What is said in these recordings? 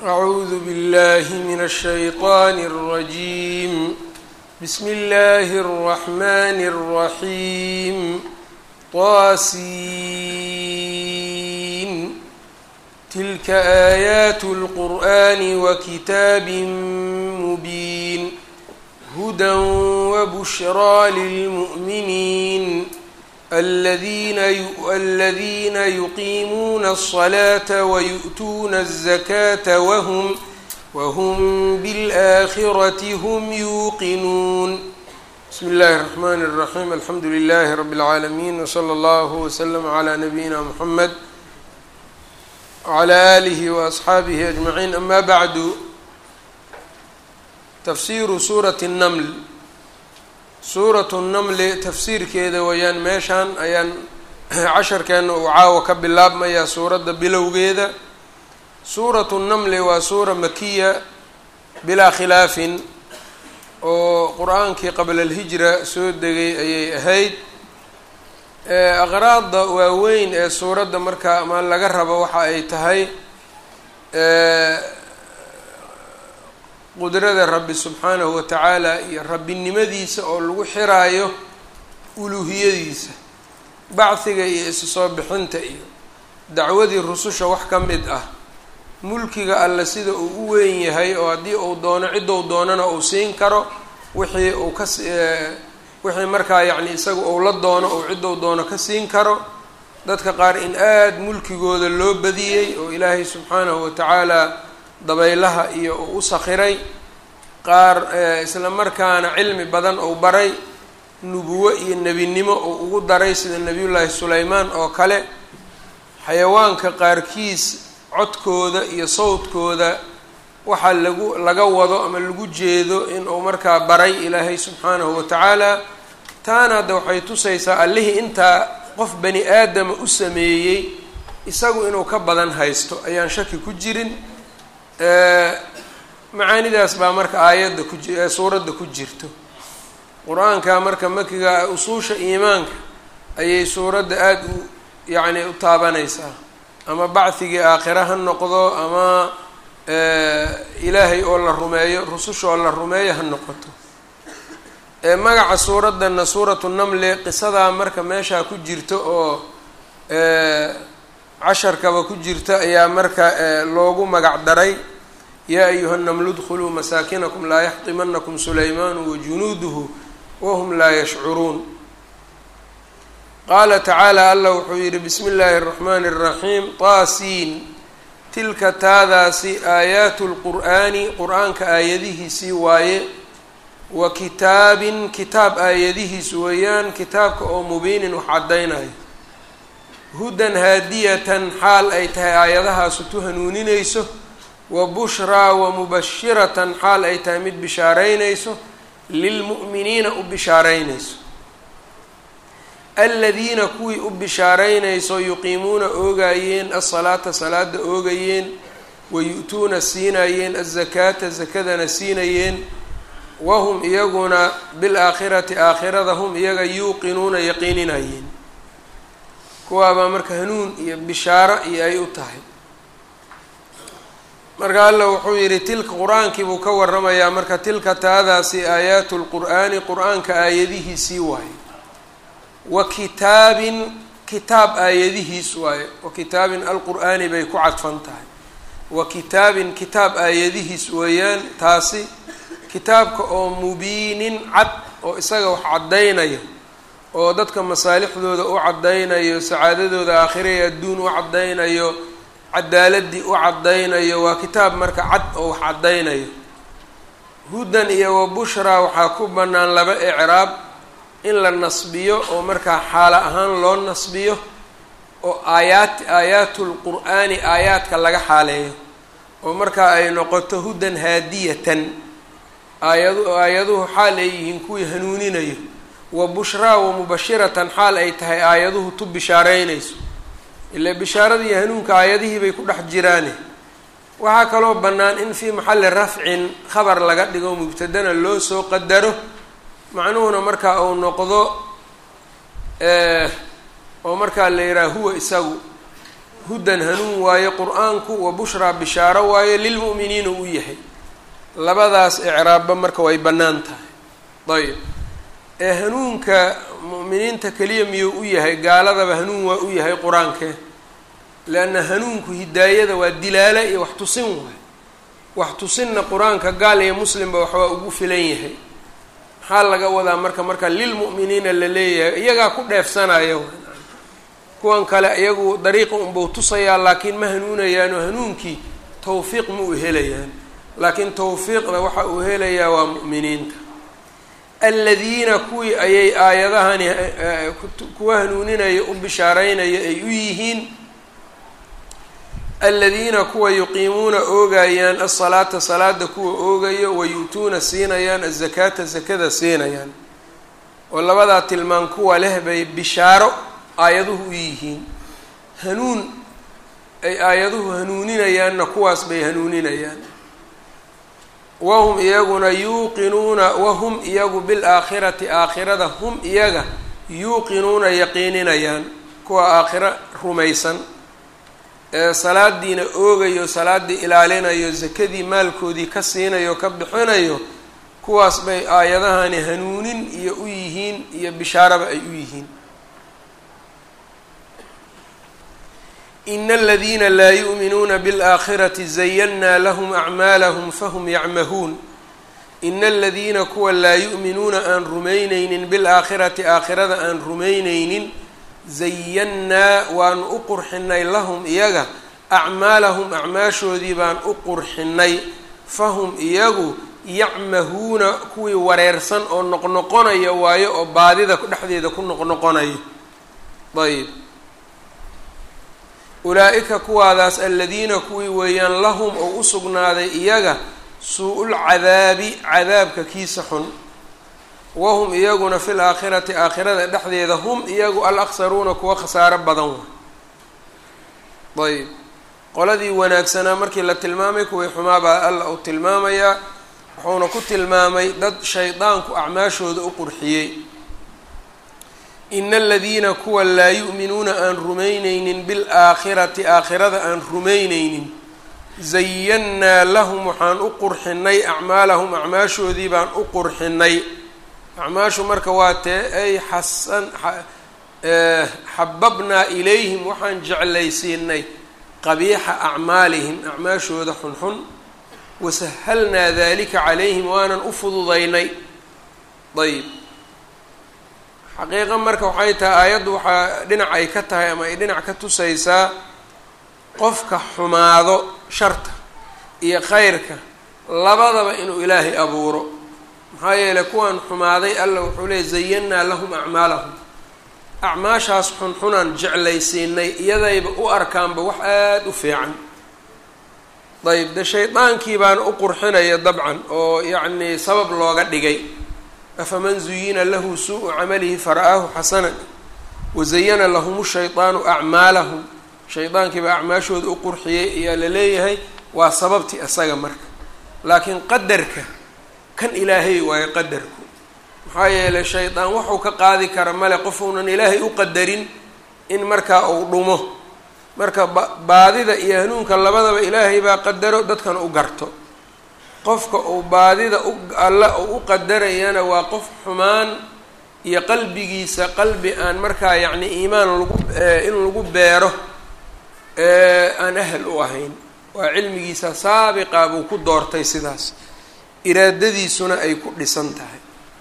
أعوذ بالله من الشيطان الرجيم بسم الله الرحمن الرحيم طاسين تلك آيات القرآن وكتاب مبين هدى وبشرى للمؤمنين الذين الذين يقيمون الصلاة ويؤتون الزكاة وهم وهم بالآخرة هم يوقنون بسم الله الرحمن الرحيم الحمد لله رب العالمين وصلى الله وسلم على نبينا محمد وعلى آله وأصحaabihi أجمعين أما بعد تfsiru suuraة النمl suuraة النمli tafsiirkeeda wayaan meeshaan ayaan casharkeena uu caawa ka bilaabmayaa suuradda bilowgeeda suuraة النمli waa suura makiya bilaa khilaafin oo qur-aankii qabla اlhijra soo degay ayay ahayd aqraada waaweyn ee suuradda markaa ama laga rabo waxa ay tahay qudrada rabbi subxaanahu wa tacaala iyo rabbinimadiisa oo lagu xiraayo uluuhiyadiisa bacdiga iyo isu soo bixinta iyo dacwadii rususha wax ka mid ah mulkiga alle sida uu u weyn yahay oo haddii uu doono ciddou doonana uu siin karo wixii uu ka wixii markaa yacni isaga uu la doono ou ciddou doono ka siin karo dadka qaar in aada mulkigooda loo badiyey oo ilaahay subxaanahu wa tacaala dabaylaha iyo uu u sakhiray qaar isla markaana cilmi badan ou baray nubuwo iyo nebinimo uu ugu daray sida nebiyullaahi sulaymaan oo kale xayawaanka qaarkiis codkooda iyo sawdkooda waxaa lagu laga wado ama lagu jeedo inuu markaa baray ilaahay subxaanahu wa tacaala taana hadda waxay tusaysaa allihii intaa qof bani aadama u sameeyey isagu inuu ka badan haysto ayaan shaki ku jirin macaanidaas baa marka aayadda ku ji suuradda ku jirto qur-aanka marka makiga usuusha iimaanka ayay suuradda aada u yacni u taabanaysaa ama bacdigii aakhira ha noqdo ama ilaahay oo la rumeeyo rususha oo la rumeeyo ha noqoto magaca suuraddana suuratu namli qisadaa marka meeshaa ku jirta oo casharkaba ku jirta ayaa marka loogu magac daray yaa ayuha namlu dkhuluu masaakinakum laa yaxtimanakum sulaymaanu wajunuuduhu wahum laa yashcuruun qaala tacaala allah wuxuu yihi bismi illaahi اraxmaani الraxiim taasiin tilka taadaasi aayaatu lqur'aani qur-aanka aayadihiisii waaye wa kitaabin kitaab aayadihiis weeyaan kitaabka oo mubiinin wax caddaynayo hudan haadiyatan xaal ay tahay aayadahaasu tu hanuuninayso wa bushraa wa mubashiratan xaal ay tahay mid bishaaraynayso lilmu'miniina u bishaaraynayso aladiina kuwii u bishaaraynayso yuqiimuuna oogayeen asalaata salaada oogayeen wayu-tuuna siinayeen azakaata zakadana siinayeen wahum iyaguna bilaakhirati aakhirada hum iyaga yuuqinuuna yaqiininayeen kuwaabaa marka hanuun iyo bishaaro iyo ay u tahay marka alla wuxuu yidhi tilka qur-aankii buu ka waramayaa marka tilka taadaasi aayaatu lqur'aani qur-aanka aayadihiisii waaye wa kitaabin kitaab aayadihiis waaye wa kitaabin alqur'aani bay ku cadfan tahay wa kitaabin kitaab aayadihiis weeyaan taasi kitaabka oo mubiinin cad oo isaga wax caddaynayo oo dadka masaalixdooda u caddaynayo sacaadadooda aakhira ee adduun u caddaynayo cadaaladii u caddaynayo waa kitaab marka cad oo wax caddaynayo hudan iyo wa bushraa waxaa ku bannaan laba icraab in la nasbiyo oo markaa xaalo ahaan loo nasbiyo oo aayaat aayaatu lqur'aani aayaadka laga xaaleeyo oo markaa ay noqoto hudan haadiyatan aayadu aayaduhu xaal ay yihiin kuwii hanuuninayo wa bushraa wa mubashiratan xaal ay tahay aayaduhu tu bishaaraynayso ilaa bishaarada iyo hanuunka aayadihii bay ku dhex jiraane waxaa kaloo bannaan in fii maxalli rafcin khabar laga dhigo mubtadana loo soo qadaro macnuhuna markaa uu noqdo oo markaa la yidhaha huwa isagu hudan hanuun waaye qur-aanku wa bushraa bishaaro waaye lilmu'miniina u yahay labadaas icraabba marka way bannaan tahay ayb ee hanuunka mu'miniinta keliya miyuu u yahay gaaladaba hanuun waa u yahay qur-aankee leanna hanuunku hidaayada waa dilaala iyo wax tusin waay wax tusinna qur-aanka gaal iyo muslimba waxbaa ugu filan yahay maxaa laga wadaa marka marka lilmu'miniina la leeyahay iyagaa ku dheefsanaya kuwan kale iyagu dariiqa unbuu tusayaa laakiin ma hanuunayaano hanuunkii tawfiiq ma u helayaan laakiin tawfiiqda waxa uu helayaa waa mu'miniinta aladiina kuwii ayay aayadahani kuwa hanuuninaya u bishaareynaya ay u yihiin aladiina kuwa yuqiimuuna oogayaan asalaata salaada kuwa oogayo wayu-tuuna siinayaan azakaata zakada siinayaan oo labadaa tilmaan kuwa leh bay bishaaro aayaduhu u yihiin hanuun ay aayaduhu hanuuninayaanna kuwaas bay hanuuninayaan wahum iyaguna yuuqinuuna wahum iyagu bilaakhirati aakhirada hum iyaga yuuqinuuna yaqiininayaan kuwa aakhiro rumaysan ee salaadiina oogayo salaaddii ilaalinayo sakadii maalkoodii ka siinayo ka bixinayo kuwaas bay aayadahani hanuunin iyo u yihiin iyo bishaaraba ay u yihiin ina aladiina laa yu'minuuna biاlaakhirati zayannaa lahum acmaalahum fahum yacmahuun ina aladiina kuwa laa yu'minuuna aan rumayneynin bilaakhirati aakhirada aan rumayneynin zayannaa waanu u qurxinay lahum iyaga acmaalahum acmaashoodii baan u qurxinay fahum iyagu yacmahuuna kuwii wareersan oo noqnoqonaya waayo oo baadida dhexdeeda ku noqnoqonayo ayb ulaa-ika kuwaadaas aladiina kuwii weeyaan lahum oo u sugnaaday iyaga suu-ul cadaabi cadaabka kiisa xun wahum iyaguna fil aakhirati aakhirada dhexdeeda hum iyagu al aksaruuna kuwa khasaaro badan wa ayb qoladii wanaagsanaa markii la tilmaamay kuwii xumaabaa alla uu tilmaamayaa wuxuuna ku tilmaamay dad shaydaanku acmaashooda u qurxiyey ina aladiina kuwa laa yu'minuuna aan rumayneynin bilaakhirati aakhirada aan rumayneynin zayannaa lahum waxaan u qurxinay acmaalahum acmaashoodii baan u qurxinay acmaashu marka waa tee ay xasan xababnaa ilayhim waxaan jeclaysiinay qabiixa acmaalihim acmaashooda xunxun wasahalnaa dalika calayhim waanan u fududaynay ayb xaqiiqa marka waxay tahay aayaddu waxaa dhinac ay ka tahay ama ay dhinac ka tusaysaa qofka xumaado sharta iyo khayrka labadaba inuu ilaahay abuuro maxaa yeeley kuwan xumaaday alla wuxuu leeyay zayannaa lahum acmaalahum acmaashaas xunxunaan jeclaysiinay iyadayba u arkaanba wax aada u fiican dayib de shaydaankii baana u qurxinaya dabcan oo yacnii sabab looga dhigay afaman zuyina lahu suu-u camalihi fara-aahu xasanan wazayana lahum shaydaanu acmaalahum shaydaankiiba acmaashooda u qurxiyey ayaa la leeyahay waa sababtii isaga marka laakiin qadarka kan ilaahay waayo qadarku maxaa yeelay shaydaan wuxuu ka qaadi kara male qofuunan ilaahay u qadarin in markaa uu dhumo marka ba baadida iyo hanuunka labadaba ilaahay baa qadaro dadkan u garto qofka uu baadida u alla uu u qadarayana waa qof xumaan iyo qalbigiisa qalbi aan markaa yacni iimaan lagu in lagu beero aan ahal u ahayn waa cilmigiisa saabiqa buu ku doortay sidaas iraadadiisuna ay ku dhisan tahay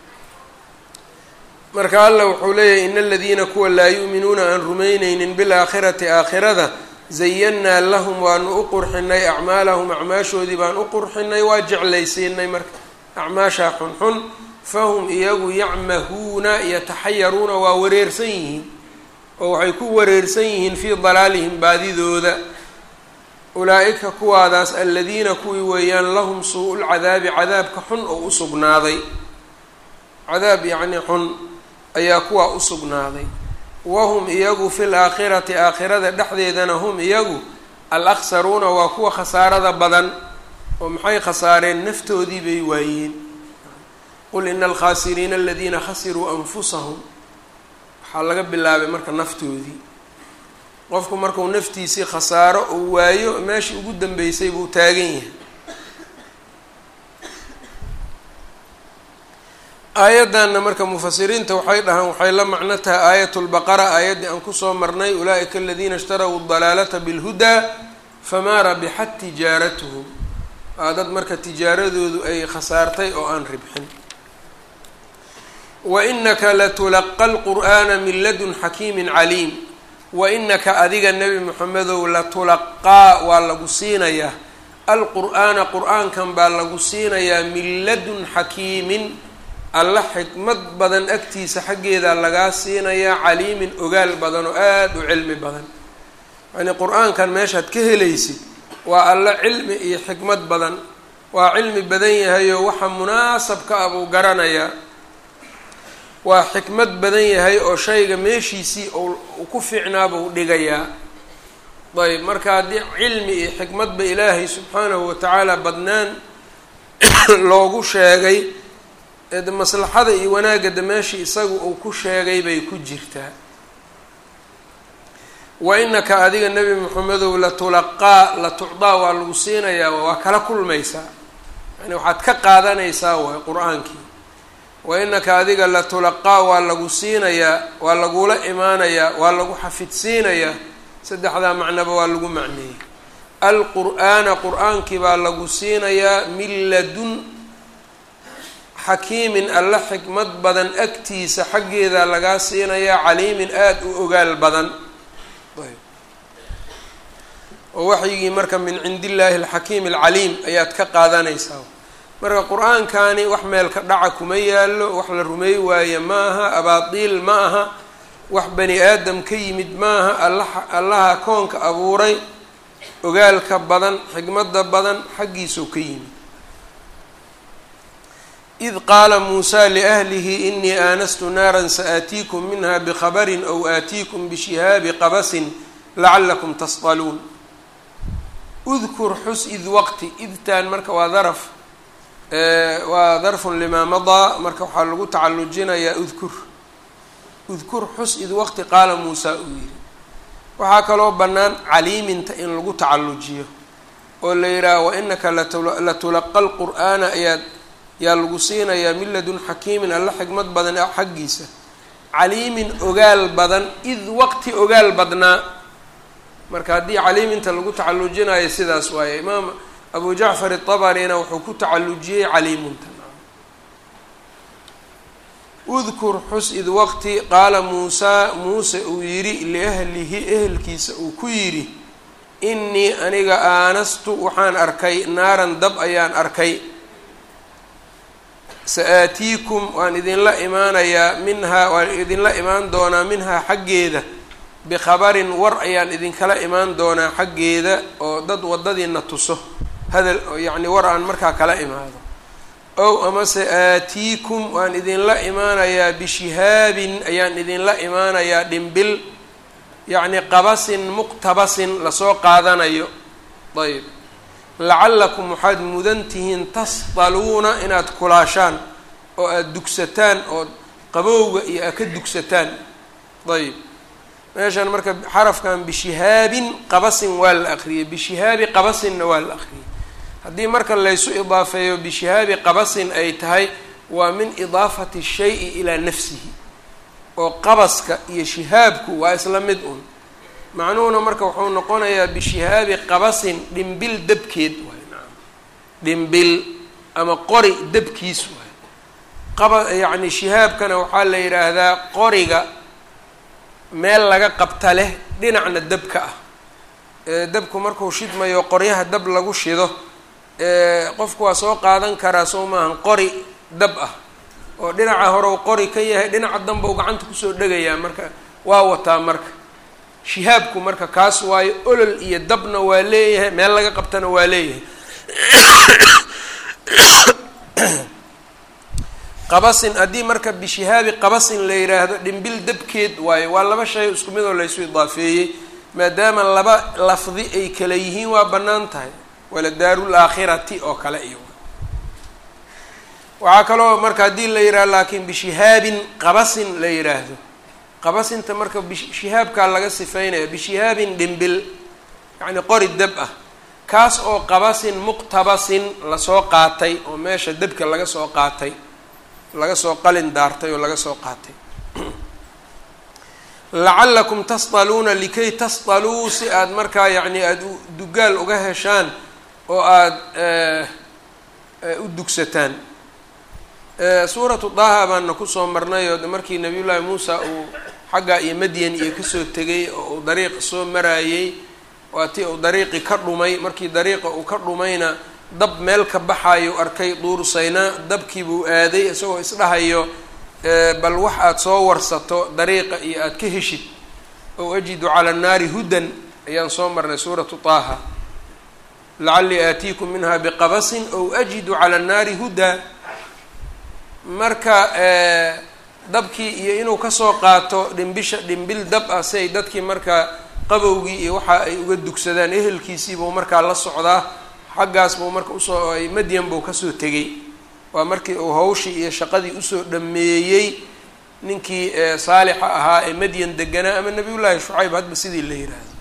marka alla wuxuu leeyahay ina aladiina kuwa laa yu'minuuna aan rumayneynin bilaakhirati aakhirada zayannaa lahum waanu u qurxinay acmaalahum acmaashoodii baan u qurxinay waa jeclaysiinay marka acmaashaa xunxun fahum iyagu yacmahuuna yataxayaruuna waa wareersan yihiin oo waxay ku wareersan yihiin fii dalaalihim baadidooda ulaa-ika kuwaadaas aladiina kuwii weeyaan lahum suu-ul cadaabi cadaabka xun oo u sugnaaday cadaab yacnii xun ayaa kuwaa u sugnaaday wahum iyagu fil aakhirati aakhirada dhexdeedana hum iyagu al aksaruuna waa kuwa khasaarada badan oo maxay khasaareen naftoodii bay waayeen qul ina alkhaasiriina aladiina khasiruu anfusahum waxaa laga bilaabay marka naftoodii qofku markuu naftiisii khasaaro uu waayo meeshii ugu dambeysay buu taagan yahay aayaddanna marka mufasiriinta waxay dhahaan waxay la macno tahay aayat lbaqara aayaddii aan kusoo marnay ulaa'ika aladiina ishtaraw dalaalata bilhudaa famaa rabixat tijaaratuhum waa dad marka tijaaradoodu ay khasaartay oo aan ribxin wa inaka latulaqa alqur'aana min ladun xakiimin caliim wa inaka adiga nebi moxamedow latulaqaa waa lagu siinayaa alqur'aana qur-aankan baa lagu siinayaa min ladun xakiimin alla xikmad badan agtiisa xaggeeda lagaa siinayaa caliimin ogaal badan oo aada u cilmi badan yacnii qur-aankan meeshaad ka helaysid waa alla cilmi iyo xikmad badan waa cilmi badan yahayoo waxa munaasabka ah buu garanayaa waa xikmad badan yahay oo shayga meeshiisii uu ku fiicnaa buu dhigayaa ayb marka haddii cilmi iyo xikmadba ilaahay subxaanahu watacaala badnaan loogu sheegay eede maslaxada iyo wanaagada meeshii isagu uu ku sheegay bay ku jirtaa wa inaka adiga nebi moxamedow latulaqaa la tucdaa waa lagu siinayaa waa kala kulmaysaa yani waxaad ka qaadanaysaa waay qur-aankii wa inaka adiga latulaqaa waa lagu siinayaa waa lagula imaanayaa waa lagu xafidsiinayaa saddexdaa macnoba waa lagu macneeyey alqur'aana qur-aankii baa lagu siinayaa min ladun xakiimin alla xikmad badan agtiisa xaggeeda lagaa siinayaa caliimin aada u ogaal badan oo waxyigii marka min cindi illaahi alxakiim alcaliim ayaad ka qaadanaysaa marka qur-aankani wax meelka dhaca kuma yaallo wax la rumeey waaye ma aha abaatiil ma aha wax bani aadam ka yimid maaha allaha allaha koonka abuuray ogaalka badan xikmadda badan xaggiisuu ka yimid id qaala muusaa liahlihi inii aanastu naaran saaatiikum minha bikhabarin aw aatiikum bishihaabi qabasin lacalakum tasqaluun udkur xus id waqti idtaan marka waa daraf waa darfun limaa madaa marka waxaa lagu tacalujinayaa udkur udkur xus id waqti qaala muusaa uu yidhi waxaa kaloo bannaan caliiminta in lagu tacalujiyo oo la yidhaaha wa inaka latulaqa lqur'aana ayaad yaa lagu siinayaa min ladun xakiimin alla xikmad badan xaggiisa caliimin ogaal badan id waqti ogaal badnaa marka haddii caliiminta lagu tacalujinayo sidaas waaye imaam abu jacfar iطabarina wuxuu ku tacalujiyey caliimunta udkur xus id waqti qaala muusaa muuse uu yidhi liahlihi ehelkiisa uu ku yidhi inii aniga aanastu waxaan arkay naaran dab ayaan arkay sa-aatiikum waan idinla imaanayaa minhaa waan idinla imaan doonaa minhaa xaggeeda bikhabarin war ayaan idinkala imaan doonaa xaggeeda oo dad waddadiina tuso hadal yacni war aan markaa kala imaado ow amase aatiikum waan idinla imaanayaa bishihaabin ayaan idinla imaanayaa dhimbil yacni qabasin muqtabasin lasoo qaadanayo ayb lacallakum waxaad mudan tihiin tasdaluuna inaad kulaashaan oo aada dugsataan oo qabowga iyo aad ka dugsataan ayb meeshan marka xarafkan bishihaabin qabasin waa la akriyay bishihaabi qabasinna waa la akriyay haddii marka laysu idaafeeyo bishihaabi qabasin ay tahay waa min idaafati shayi ilaa nafsihi oo qabaska iyo shihaabku waa isla mid un macnuhuna marka wuxuu noqonayaa bishihaabi qabasin dhimbil dabkeed waay naam dhimbil ama qori dabkiis waay qaba yacni shihaabkana waxaa la yidhaahdaa qoriga meel laga qabta leh dhinacna dabka ah dabku markuu shidmayo qoryaha dab lagu shido qofku waa soo qaadan karaa soo maahan qori dab ah oo dhinaca horew qori ka yahay dhinaca danba u gacanta kusoo dhegayaa marka waa wataa marka shihaabku marka kaas waayo olol iyo dabna waa leeyahay meel laga qabtana waa leeyahay qabasin haddii marka bishihaabi qabasin la yidhaahdo dhimbil dabkeed waayo waa laba shay isku mid oo laysu idaafeeyey maadaama laba lafdi ay kala yihiin waa bannaan tahay wala daarul aakhirati oo kale iyo waxaa kaloo marka haddii la yidhahdo laakiin bishihaabin qabasin la yidhaahdo qabasinta marka bishihaabkaa laga sifeynaya bishihaabin dhimbil yacni qori dab ah kaas oo qabasin muqtabasin lasoo qaatay oo meesha debka laga soo qaatay laga soo qalin daartay oo laga soo qaatay lacallakum tasdaluuna likay tasdaluu si aada markaa yacni aada dugaal uga heshaan oo aada u dugsataan suuratu daaha baana kusoo marnay oo markii nabiyullaahi muusa uu xagga iyo madyan iyo kasoo tegay oo uu dariiq soo maraayey waa tii uu dariiqi ka dhumay markii dariiqa uu ka dhumayna dab meel ka baxayo arkay duursaynaa dabkiibuu aaday isagoo isdhahayo bal wax aada soo warsato dariiqa iyo aada ka heshid ow ajidu cala annaari hudan ayaan soo marnay suuratu taaha lacallii aatiikum minha biqabasin ow ajidu cala annaari hudaa marka dabkii iyo inuu kasoo qaato dhimbisha dhimbil dab ah si ay dadkii markaa qabowgii iyo waxa ay uga dugsadaan ehelkiisiibuu markaa la socdaa xaggaas buu marka usoo ay madyan buu kasoo tegay waa markii uu hawshii iyo shaqadii usoo dhameeyey ninkii saalixa ahaa ee madyan deganaa ama nabiyullaahi shucayb hadba sidii la yiraahdo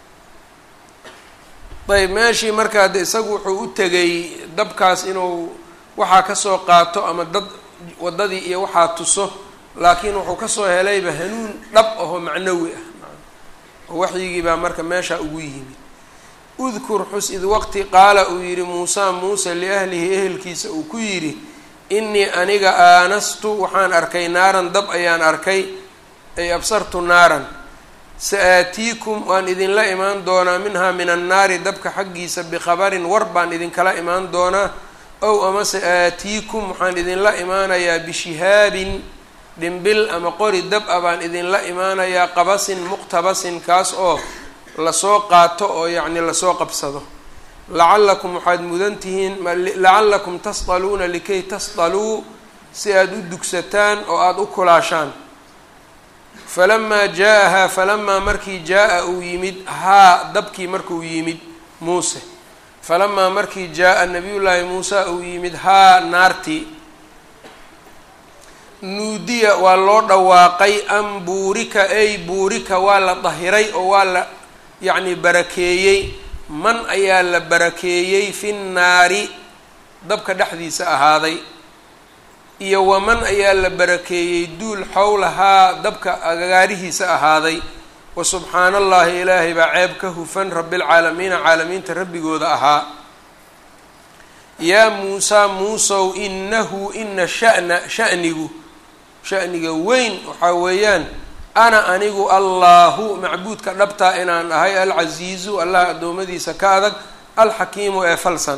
ayb meeshii markaa de isagu wuxuu u tegay dabkaas inuu waxaa kasoo qaato ama dad waddadii iyo waxaa tuso laakiin wuxuu kasoo helayba hanuun dhab ahoo macnawi ah oo waxyigii baa marka meeshaa ugu yimid udkur xus id waqti qaala uu yidhi muusaa muuse liahlihi ehelkiisa uu ku yidhi innii aniga aanastu waxaan arkay naaran dab ayaan arkay ay absartu naaran sa-aatiikum waan idinla imaan doonaa minhaa min annaari dabka xaggiisa bikhabarin war baan idinkala imaan doonaa ow amase aatiikum waxaan idinla imaanayaa bishihaabin dhimbil ama qori dab a baan idinla imaanayaa qabasin muqtabasin kaas oo lasoo qaato oo yacni lasoo qabsado lacallakum waxaad mudan tihiin lacallakum tasdaluuna likay tasdaluu si aada u dugsataan oo aada u kulaashaan falamaa jaa-ahaa falamaa markii jaa-a uu yimid haa dabkii markuu yimid muuse falamaa markii jaa-a nabiyullaahi muusa uu yimid haa naartii nuudiya waa loo dhawaaqay an buurika ay buurika waa la dahiray oo waa la yacni barakeeyey man ayaa la barakeeyey fi nnaari dabka dhexdiisa ahaaday iyo waman ayaa la barakeeyey duul xowlahaa dabka agagaarihiisa ahaaday wa subxaana allahi ilaahay baa ceeb ka hufan rabbilcaalamiina caalamiinta rabbigooda ahaa yaa muusaa muusow inahu ina sha'na sha'nigu sha'niga weyn waxaa weeyaan ana anigu allaahu macbuudka dhabtaa inaan ahay alcasiizu allah addoommadiisa ka adag alxakiimu ee falsan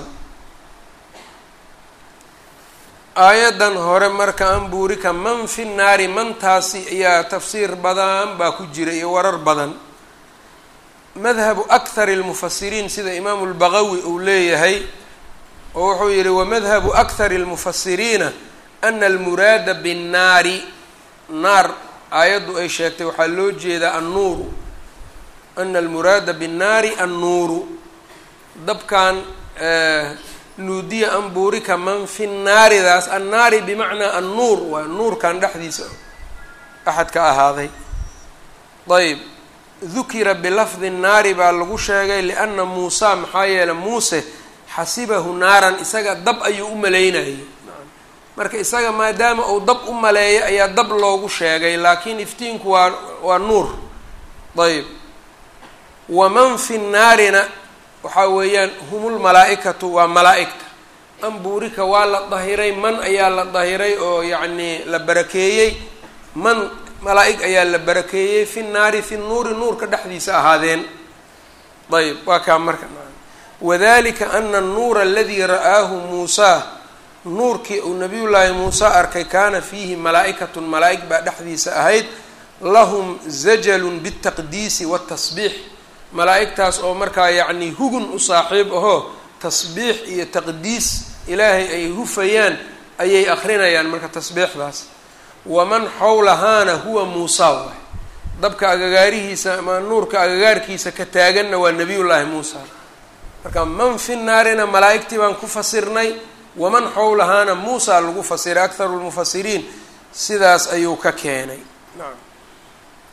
aayaddan hore marka an buurika man fi naari mantaasi ayaa tafsiir badan baa ku jira iyo warar badan madhabu akhar اlmufasiriin sida imaamu lbaqawi uu leeyahay oo wuxuu yihi wamadhabu akhar اlmufasiriina ana almuraada binnaari naar aayaddu ay sheegtay waxaa loo jeedaa annuuru ana almuraada binnaari annuuru dabkan nuudiya an buurika man fi naaridaas annaari bimacnaa annuur waa nuurkan dhexdiisa axad ka ahaaday ayb dukira bilafdi naari baa lagu sheegay lianna muusa maxaa yeeley muuse xasibahu naaran isaga dab ayuu u maleynayay marka isaga maadaama uu dab u maleeyo ayaa dab loogu sheegay laakiin iftiinku waa waa nuur ayb waman fi naarina waxaa weeyaan humul malaa-ikatu waa malaa-igta ambuurika waa la dahiray man ayaa la dahiray oo yacnii la barakeeyey man malaa-ig ayaa la barakeeyey fi naari fi nuuri nuurka dhexdiisa ahaadeen ayb waa kaa marka wadalika ana anuura aladii ra'aahu muusaa nuurkii uu nabiyullaahi muuse arkay kaana fiihi malaa-ikatun malaa-ig baa dhexdiisa ahayd lahum zajalun biاltaqdiisi waاtasbiix malaa-igtaas oo markaa yacnii hugun u saaxiib ahoo tasbiix iyo taqdiis ilaahay ay hufayaan ayay akrinayaan marka tasbiixdaas waman xowlahaana huwa muusa waay dabka agagaarihiisa ama nuurka agagaarkiisa ka taaganna waa nabiyullaahi muusa marka man fi naarina malaa-igtii baan ku fasirnay waman xowlahaana muusa lagu fasiray akharu lmufasiriin sidaas ayuu ka keenay nacam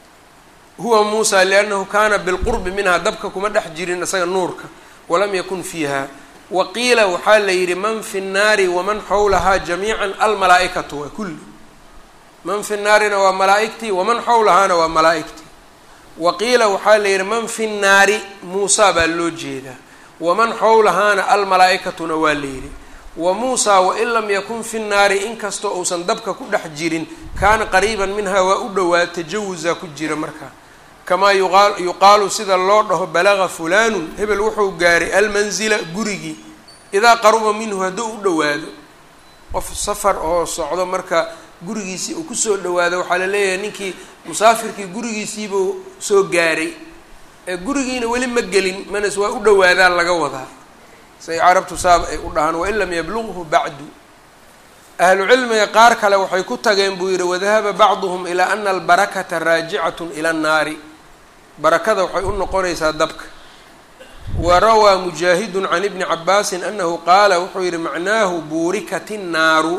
huwa muusa liannahu kaana bilqurbi minha dabka kuma dhex jirin isaga nuurka walam yakun fiiha wa qiila waxaa la yidhi man fi nnaari waman xawlahaa jamiican almalaa-ikatu waa kulli man fi naarina waa malaa-igtii waman xawlahaana waa malaa-igtii wa qiila waxaa la yidhi man fi nnaari muusa baa loo jeedaa waman xawlahaana almalaa-ikatuna waa la yidhi wa muusaa wain lam yakun fi nnaari inkastoo uusan dabka ku dhex jirin kaana qariiban minha waa u dhowaa tajawusa ku jira markaa kamaa yuqaa yuqaalu sida loo dhaho balaga fulaanun hebel wuxuu gaaray almanzila gurigii idaa qaruba minhu hadduu u dhowaado qof safar oo socdo marka gurigiisii uu kusoo dhawaado waxaa la leeyahay ninkii musaafirkii gurigiisiibuu soo gaaray ee gurigiina weli ma gelin manas waa u dhowaadaa laga wadaa say carabtu saab ay u dhahaan wain lam yabluqhu bacdu ahlu cilmiga qaar kale waxay ku tageen buu yidhi wadahaba bacduhum ilaa ana albarakata raajicatun ila annaari barakada waxay u noqonaysaa dabka wa rawaa mujaahidun can ibni cabaasin anahu qaala wuxuu yihi macnaahu buurikat innaaru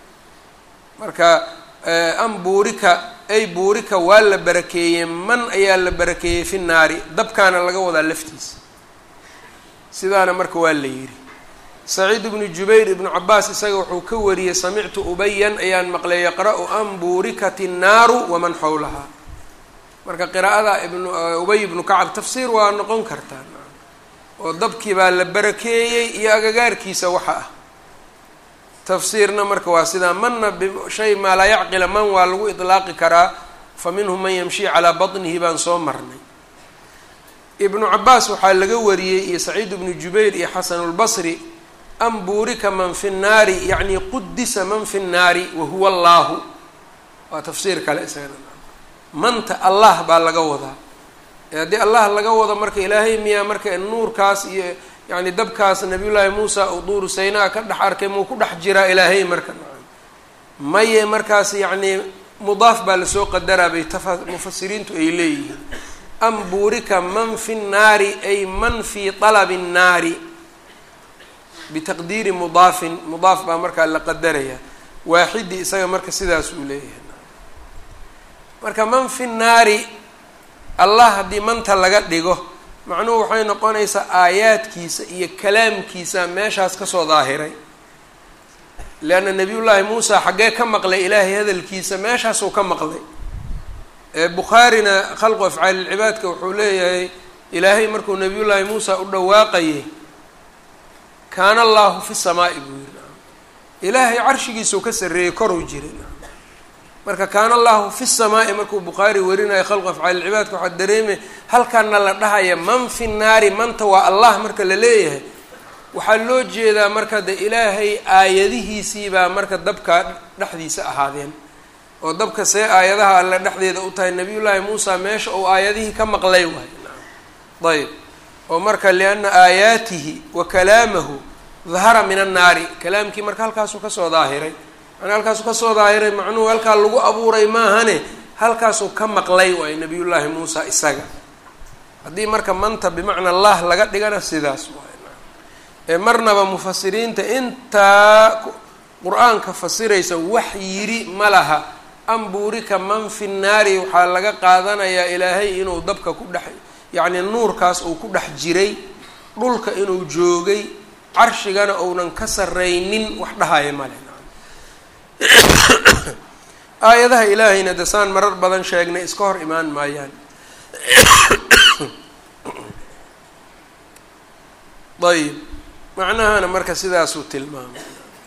marka am buurika ay buurika waa la barakeeyey man ayaa la barakeeyey fi nnaari dabkaana laga wadaa laftiisa sidaana marka waa la yidhi saciid ibnu jubayr ibnu cabaas isaga wuxuu ka wariyey samictu ubayan ayaan maqlay yaqra-u an buurikat innaaru waman xawlahaa marka qiraa'ada ibnu ubay ibnu kacab tafsiir waa noqon kartaa oo dabkii baa la barakeeyey iyo agagaarkiisa waxa ah tafsiirna marka waa sidaa manna bishay maa laa yacqila man waa lagu idlaaqi karaa fa minhum man yamshi calaa batnihi baan soo marnay ibnu cabaas waxaa laga wariyey iyo saciid ibnu jubayr iyo xasanulbasri an buurika man fi nnaari yacni qudisa man fi nnaari wahuwa allaahu waa tafsiir kale isagana manta allah baa laga wadaa ee haddii allah laga wado marka ilaahay miyaa marka nuurkaas iyo yacni dabkaas nabiyullaahi muusa uu duuru saynaa ka dhex arkay muu ku dhex jiraa ilaahay marka maye markaas yacni mudaaf baa lasoo qadaraa bay tafa mufasiriintu ay leeyihiin am buurika man fi nnaari ay man fii talabi nnaari bitaqdiiri mudaafin mudaaf baa markaa la qadaraya waaxidi isaga marka sidaas uu leeyahay marka man fi nnaari allah haddii manta laga dhigo macnuhu waxay noqonaysaa aayaadkiisa iyo kalaamkiisa meeshaas kasoo daahiray leanna nabiyullaahi muusa xaggee ka maqlay ilaahay hadalkiisa meeshaasuu ka maqlay bukhaarina khalqu afcaalilcibaadka wuxuu leeyahay ilaahay markuu nabiyullaahi muusa u dhawaaqayay kaana allaahu fi samaa'i buu yiri ilaahay carshigiisuu ka sarreeyey koruu jiray marka kaana allahu fi samaa'i markuu bukhaari warinayo khalqu afcaalilcibaadka waxaa dareemay halkaana la dhahaya man fi nnaari manta waa allah marka la leeyahay waxaa loo jeedaa marka de ilaahay aayadihiisiibaa marka dabka dhexdiisa ahaadeen oo dabka see aayadaha alle dhexdeeda u tahay nabiyullaahi muusa meesha uu aayadihii ka maqlay waay ayb oo marka lianna aayaatihi wa kalaamahu dahara min annaari kalaamkii marka halkaasuu kasoo daahiray manaa halkaasuu kasoo daahiray macnuhu halkaa lagu abuuray maahane halkaasuu ka maqlay waay nabiyullaahi muusa isaga haddii marka manta bimacna allah laga dhigana sidaas waay ee marnaba mufasiriinta intaa qur-aanka fasiraysa wax yiri ma laha ambuurika man fi nnaari waxaa laga qaadanayaa ilaahay inuu dabka ku dhex yacni nuurkaas uu ku dhex jiray dhulka inuu joogay carshigana uunan ka sarraynin wax dhahaya male aayadaha ilaahayna dasaan marar badan sheegnay iska hor imaan maayaan ayib macnahana marka sidaasuu tilmaamay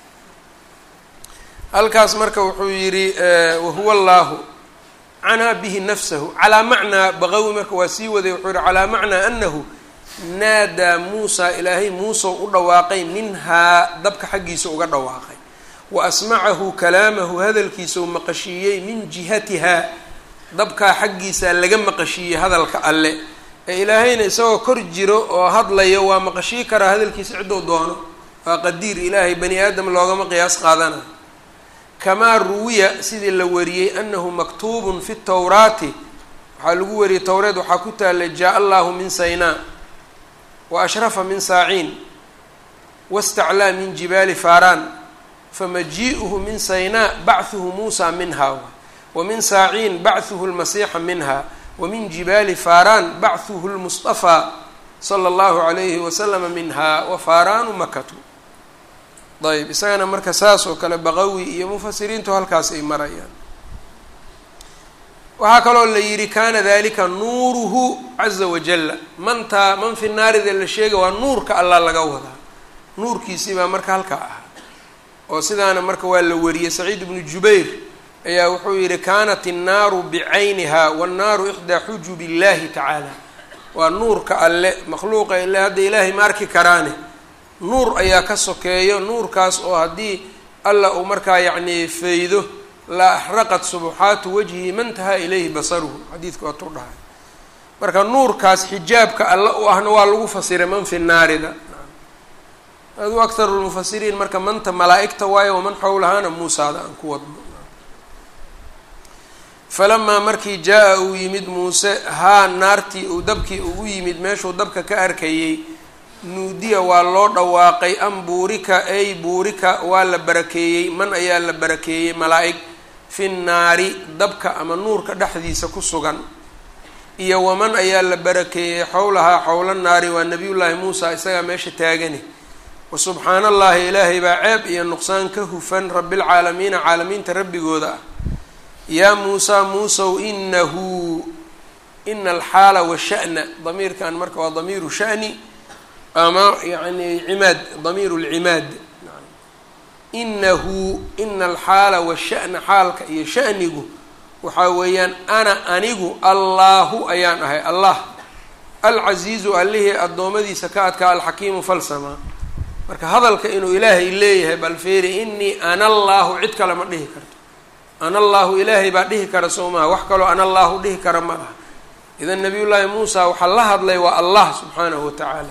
halkaas marka wuxuu yidhi wahuwa allaahu canaa bihi nafsahu calaa macnaa baqawi marka waa sii waday wuxuu yihi calaa macnaa anahu naadaa muusa ilaahay muusau u dhawaaqay minhaa dabka xaggiisa uga dhawaaqay wa asmacahu kalaamahu hadalkiisau maqashiiyey min jihatihaa dabkaa xaggiisa laga maqashiiyey hadalka alle ee ilaahayna isagoo kor jiro oo hadlayo waa maqashii karaa hadalkiisa ciddou doono waa qadiir ilaahay bani aadam loogama qiyaas qaadanayo kamaa ruwiya sidii la wariyey anahu maktuubun fi tawraati waxaa lagu wariyey towreed waxaa ku taallay jaa allahu min saynaa wa ashrafa min saaciin wastaclaa min jibaali faaraan famajii'uhu min saynaa bachuhu muusa minha wa min saaciin bachuhu lmasiixa minha wa min jibaali faaraan bachuhu lmustafaa sala allahu calayhi wasalama minhaa wa faaraanu makatu ayb isagana marka saas oo kale baqawi iyo mufasiriintu halkaas ay marayaan waxaa kaloo la yidhi kana dalika nuuruhu caza wajalla mantaa man fi naarida la sheega waa nuurka allah laga wadaa nuurkiisii baa marka halkaa ahaa oo sidaana marka waa la wariyey saciid ibnu jubayr ayaa wuxuu yidhi kanat innaaru bicayniha wannaaru ixdaa xujub illahi tacaala waa nuurka alle makhluuqa ile hadda ilaahay ma arki karaane nuur ayaa ka sokeeyo nuurkaas oo haddii alla uu markaa yacni faydo la axraqat subuxaatu wajhi man tahaa ilayhi basaruhu xadiidka waatuu dhahay marka nuurkaas xijaabka alla u ahna waa lagu fasiray man fi naarida adu akharu lmufasiriin marka manta malaa-igta waayo waman xowlahaana muusaada aan ku wadno falamaa markii jaa-a uu yimid muuse haa naartii uu dabkii ugu yimid meeshuu dabka ka arkayey nuudiya waa loo dhawaaqay an buurika ey buurika waa la barakeeyey man ayaa la barakeeyey malaa-ig fi nnaari dabka ama nuurka dhexdiisa ku sugan iyo waman ayaa la barakeeyey xowlahaa xowla naari waa nabiyullaahi muusa isagaa meesha taagani wa subxaana allahi ilaahay baa ceeb iyo nuqsaan ka hufan rabbilcaalamiina caalamiinta rabbigooda ah yaa muusaa muusow inahu ina alxaala washa'na damiirkan marka waa damiiru sha'ni ama yani cimaad damiiru lcimaad inahu ina alxaala washa'na xaalka iyo sha'nigu waxaa weeyaan ana anigu allaahu ayaan ahay allah alcasiizu allihii addoommadiisa ka adkaa alxakiimu falsamaa marka hadalka inuu ilaahay leeyahay bal feeri inii ana allaahu cid kale ma dhihi karto ana allaahu ilaahay baa dhihi kara soo maha wax kaloo ana allaahu dhihi kara ma laha idan nabiyullaahi muusa waxaa la hadlay waa allah subxaanahu wa tacaala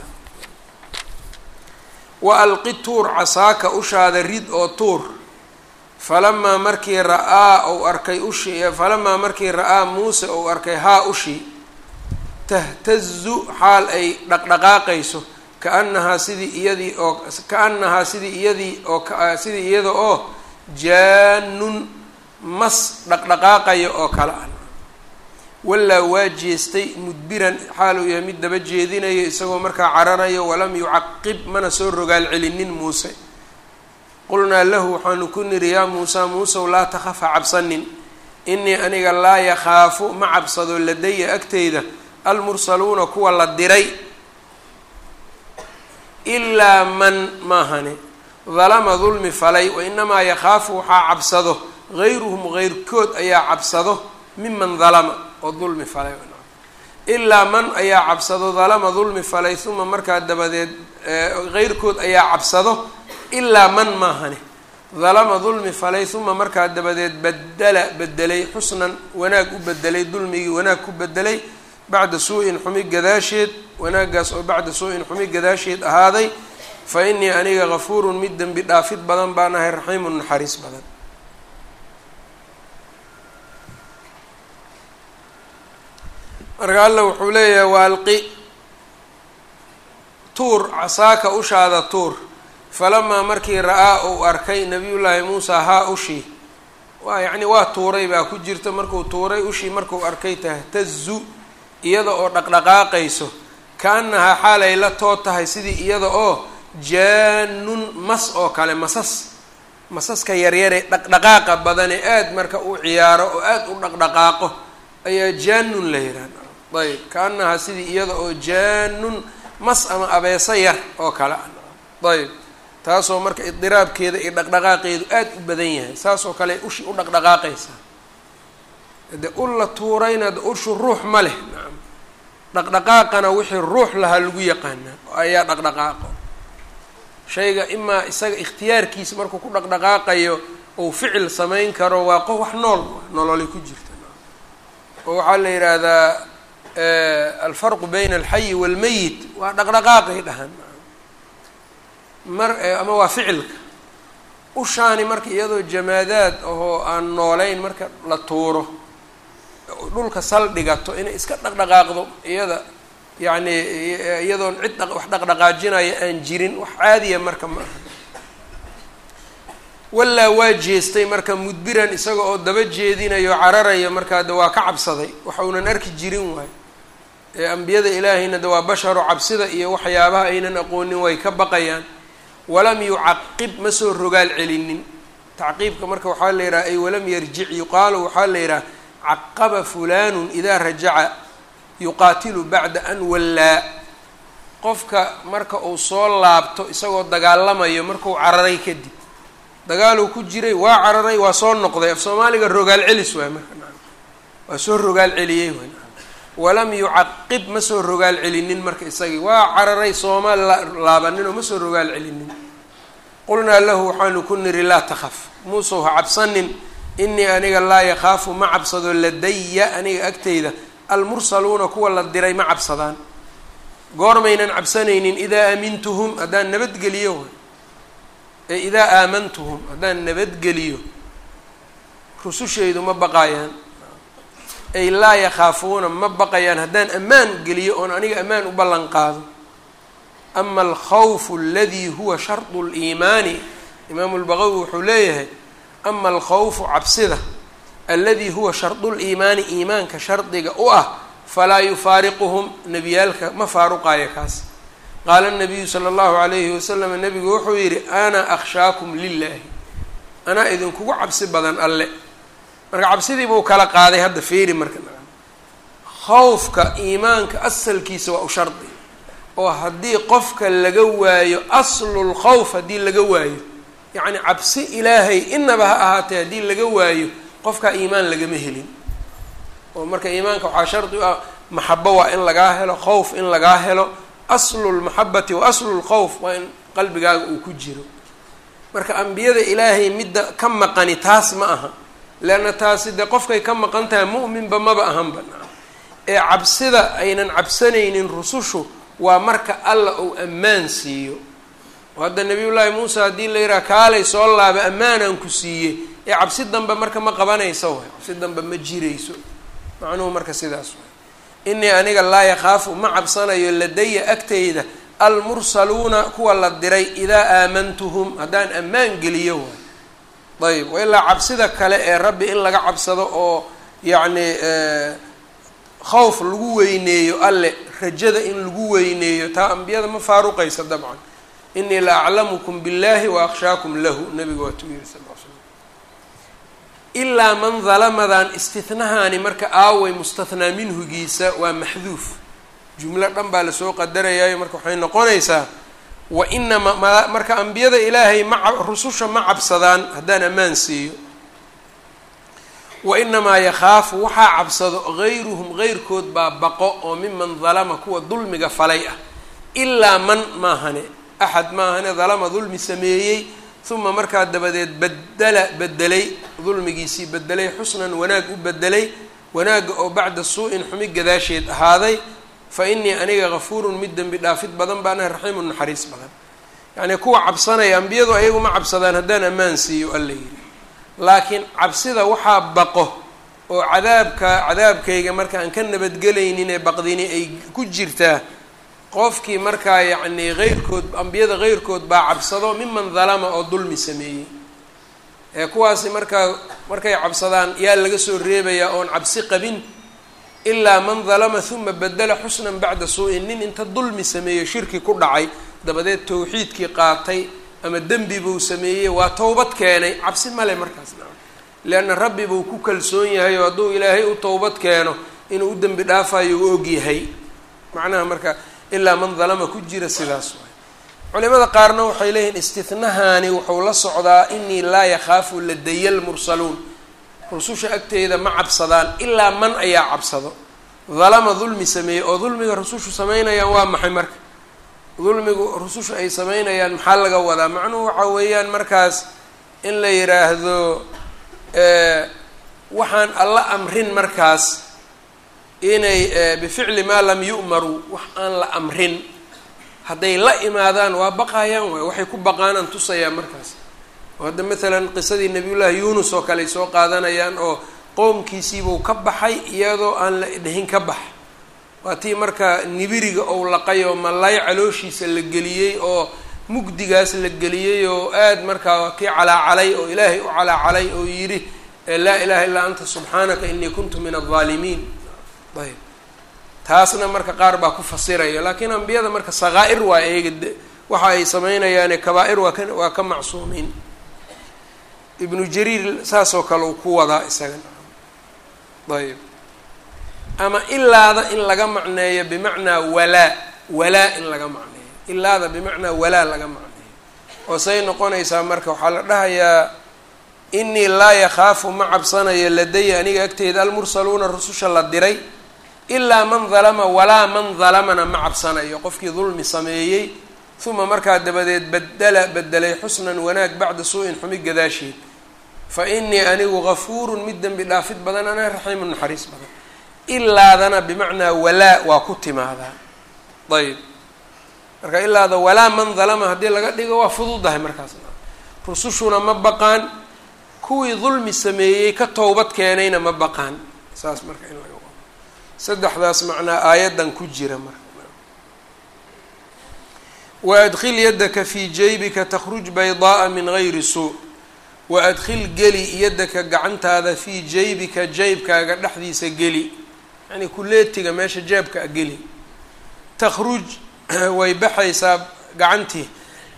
wa alqi tuur casaaka ushaada rid oo tuur falamaa markii ra-aa ou arkay ushi falamaa markii ra-aa muuse ou arkay haa ushii tahtazu xaal ay dhaqdhaqaaqayso kaanahaa sidii iyadii oo kaanahaa sidii iyadii oo sidii iyada oo jaanun mas dhaqdhaqaaqaya oo kale ah wallaa waa jeestay mudbiran xaal uu yahay mid daba jeedinayo isagoo markaa cararayo walam yucaqib mana soo rogaal celinin muuse qulnaa lahu waxaanu ku niri yaa muusa muusew laa takhafa cabsanin inii aniga laa yakhaafu ma cabsado ladaya agteyda almursaluuna kuwa la diray ilaa man maahane dalama dulmi falay wa inamaa yakhaafu waxaa cabsado gayruhum geyrkood ayaa cabsado miman dalama oo dulmi falay ilaa man ayaa cabsado dalama dulmi falay uma markaa dabadeed geyrkood ayaa cabsado ilaa man maahane dalama dulmi falay uma markaa dabadeed badala bedelay xusnan wanaag u bedelay dulmigii wanaag ku bedelay bacda suu-in xumi gadaasheed wanaagaas oo bacda suu-in xumi gadaasheed ahaaday fa inii aniga gafuurun mid dembi dhaafid badan baan ahay raxiimun naxariis badan marka alla wuxuu leeyahay waalqi tuur casaaka ushaada tuur falamaa markii ra-aa uu arkay nabiyullaahi muusa haa ushii waa yacni waa tuuray baa ku jirta markuu tuuray ushii markuu arkay tahtazu iyada oo dhaqdhaqaaqayso ka-annahaa xaalay la too tahay sidii iyada oo jaanun mas oo kale masas masaska yaryare dhaqdhaqaaqa badane aada marka u ciyaaro oo aada u dhaqdhaqaaqo ayaa jaanun la yihahda ayb ka-annahaa sidii iyada oo jaanun mas ama abeeso yar oo kale ah ayb taasoo marka idiraabkeeda iyo dhaqdhaqaaqeedu aada u badan yahay saasoo kale ushi u dhaqdhaqaaqaysaa de ul la tuurayna de ushu ruux ma leh nacam dhaqdhaqaaqana wixii ruux lahaa lagu yaqaanaa ayaa dhaqdhaqaaqo shayga imaa isaga ikhtiyaarkiisa markuu ku dhaqdhaqaaqayo uu ficil samayn karo waa qof wax nool nololi ku jirta oo waxaa la yidhaahdaa alfarqu bayna alxayi waalmeyit waa dhaqdhaqaaqay dhahan mar ama waa ficilka ushaani marka iyadoo jamaadaad ahoo aan noolayn marka la tuuro dhulka sal dhigato inay iska dhaqdhaqaaqdo iyada yacni iyadoon cid wax dhaqdhaqaajinaya aan jirin wax caadiya marka ma aha wallaa waa jeestay marka mudbiran isaga oo daba jeedinayo cararaya markaa de waa ka cabsaday waxa uunan arki jirin waay ee ambiyada ilaahayna de waa basharo cabsida iyo waxyaabaha aynan aqoonin way ka baqayaan walam yucaqib ma soo rogaal celinin tacqiibka marka waxaa la yidhaha ay walam yarjic yuqaalu waxaa la yidhaha caqaba fulanun idaa rajaca yuqaatilu bacda an wallaa qofka marka uu soo laabto isagoo dagaalamayo markuu cararay kadib dagaaluu ku jiray waa cararay waa soo noqday af soomaaliga rogaal celis waay marka waa soo rogaal celiyey way walam yucaqib ma soo rogaal celinin marka isagii waa cararay sooma laabaninoo ma soo rogaal celinin qulnaa lahu waxaanu ku niri laa takhaf muusow ha cabsanin inii aniga laa yakhaafu ma cabsado ladaya aniga agtayda almursaluuna kuwa la diray ma cabsadaan goormaynan cabsanaynin idaa aamintuhum haddaan nabadgeliyo ee idaa aamantuhum haddaan nabadgeliyo rusushaydu ma baqaayaan ay laa yakhaafuuna ma baqayaan haddaan ammaan geliyo oon aniga ammaan u ballan qaado ama alkhawfu aladii huwa shardu liimaani imaamu lbaqawi wuxuu leeyahay ama alkhawfu cabsida aladi huwa shardu liimaani iimaanka shardiga u ah falaa yufaariquhum nebiyaalka ma faaruqaayo kaas qaala nabiyu sala allahu alayhi wasalam nabigu wuxuu yidhi ana akhshaakum lilaahi anaa idinkugu cabsi badan alle marka cabsidii buu kala qaaday hadda feeri marka khawfka iimaanka asalkiisa waa u shardi oo haddii qofka laga waayo aslul khawf haddii laga waayo yacni cabsi ilaahay inaba ha ahaatee haddii laga waayo qofkaa iimaan lagama helin oo marka iimaanka waxaa shardi u ah maxabo waa in lagaa helo khawf in lagaa helo aslu lmaxabati wa aslu lkhawf waa in qalbigaaga uu ku jiro marka ambiyada ilaahay midda ka maqani taas ma aha leanna taasi dee qofkay ka maqan tahay mu'minba maba ahanba ee cabsida aynan cabsanaynin rusushu waa marka alla uu ammaan siiyo oo hadda nabiyullaahi muusa haddii la yidhaha kaalay soo laaba ammaanaan ku siiyey ee cabsi dambe marka ma qabanayso waay cabsi dambe ma jirayso macnuhu marka sidaas waay inii aniga laa yakhaafu ma cabsanayo ladaya agtayda almursaluuna kuwa la diray idaa aamantuhum haddaan ammaan geliyo waay ayb wailaa cabsida kale ee rabbi in laga cabsado oo yacni khawf lagu weyneeyo alle rajada in lagu weyneeyo taa ambiyada ma faaruqaysa dabcan inii la aclamukum biاllahi wa akhshaakum lahu nabiga waa tu yiri sal l slam ilaa man dalamadan istihnahaani marka aaway mustathnaa minhugiisa waa maxduuf jumlo dhan baa lasoo qadarayaayo marka waxay noqonaysaa wa inamaa marka ambiyada ilaahay ma rususha ma cabsadaan haddaan ammaan siiyo wa inamaa yakhaafu waxaa cabsado gayruhum geyrkood baa baqo oo miman dalama kuwa dulmiga falay ah ilaa man maahane axad maahane dalama dulmi sameeyey uma markaa dabadeed badala bedelay dulmigiisii bedelay xusnan wanaag u bedelay wanaagga oo bacda suu-in xumi gadaasheed ahaaday fa inii aniga gafuurun mid dembi dhaafid badan baan ah raxiimun naxariis badan yacnii kuwa cabsanaya ambiyadu ayagu ma cabsadaan haddaan ammaan siiyo alla yidhi laakiin cabsida waxaa baqo oo cadaabka cadaabkayga marka aan ka nabadgelaynin ee baqdini ay ku jirtaa qofkii markaa yacnii heyrkood ambiyada heyrkood baa cabsado miman dalama oo dulmi sameeyey ee kuwaasi markaa markay cabsadaan yaa laga soo reebayaa oon cabsi qabin ilaa man dalama huma bedela xusnan bacda suu-in nin inta dulmi sameeyo shirki ku dhacay dabadeed tawxiidkii qaatay ama dembi buu sameeyey waa towbad keenay cabsi male markaas naa leanna rabbi buu ku kalsoon yahay oo hadduu ilaahay u towbad keeno inuu u dembi dhaafayo u og yahay macnaha marka ilaa man dalama ku jira sidaas waay culimada qaarna waxay leeyihiin istihnahaani wuxuu la socdaa inii laa yakhaafu ladaya lmursaluun rususha agteeda ma cabsadaan ilaa man ayaa cabsado dalama dulmi sameeyey oo dulmiga rusushu samaynayaan waa maxay marka dulmigu rusushu ay samaynayaan maxaa laga wadaa macnuhu waxa weeyaan markaas in la yidhaahdo waxaan alla amrin markaas inay bificli maa lam yu'maruu wax aan la amrin hadday la imaadaan waa baqayaan waay waxay ku baqaanaan tusayaan markaas oo hadda maalan qisadii nabiyullaahi yuunus oo kale ay soo qaadanayaan oo qoomkiisiibuu ka baxay iyadoo aan la dhihin ka bax waa tii marka nibiriga ou laqay oo malaay calooshiisa la geliyey oo mugdigaas la geliyey oo aada markaa kii calaacalay oo ilaahay u calaacalay oo yidhi laa ilaha illaa anta subxaanaka inii kuntu min aldaalimiin ayb taasna marka qaar baa ku fasiraya laakiin ambiyada marka sakaa'ir waa eega waxa ay sameynayaane kabaa-ir waa ka waa ka macsuumiin ibnu jariir saasoo kale uu ku wadaa isaga ayb ama ilaada in laga macneeyo bimacnaa walaa walaa in laga macneeyo ilaada bimacnaa walaa laga macneeyo oo say noqonaysaa marka waxaa la dhahayaa inii laa yakhaafu ma cabsanayo ladaya aniga agteyda almursaluuna rususha la diray ilaa man dalama walaa man dalamana ma cabsanayo qofkii dulmi sameeyey uma markaa dabadeed badala bedelay xusnan wanaag bacda suu-in xumi gadaasheed fa inii anigu gafuurun mid dembi dhaafid badan ana raxiimun naxariis badan ilaadana bimacnaa walaa waa ku timaadaa ayb marka ilaada walaa man dalama haddii laga dhigo waa fududahay markaasna rusushuna ma baqaan kuwii dulmi sameeyey ka towbad keenayna ma baqaan saas marka in laga wado saddexdaas macnaa aayaddan ku jira marka waadkil yadaka fii jaybika takhruj baydaaa min gayri suu waadkhil geli yadaka gacantaada fii jaybika jaybkaaga dhexdiisa geli yacnii kuleetiga meesha jaabka a geli takhruj way baxaysaa gacantii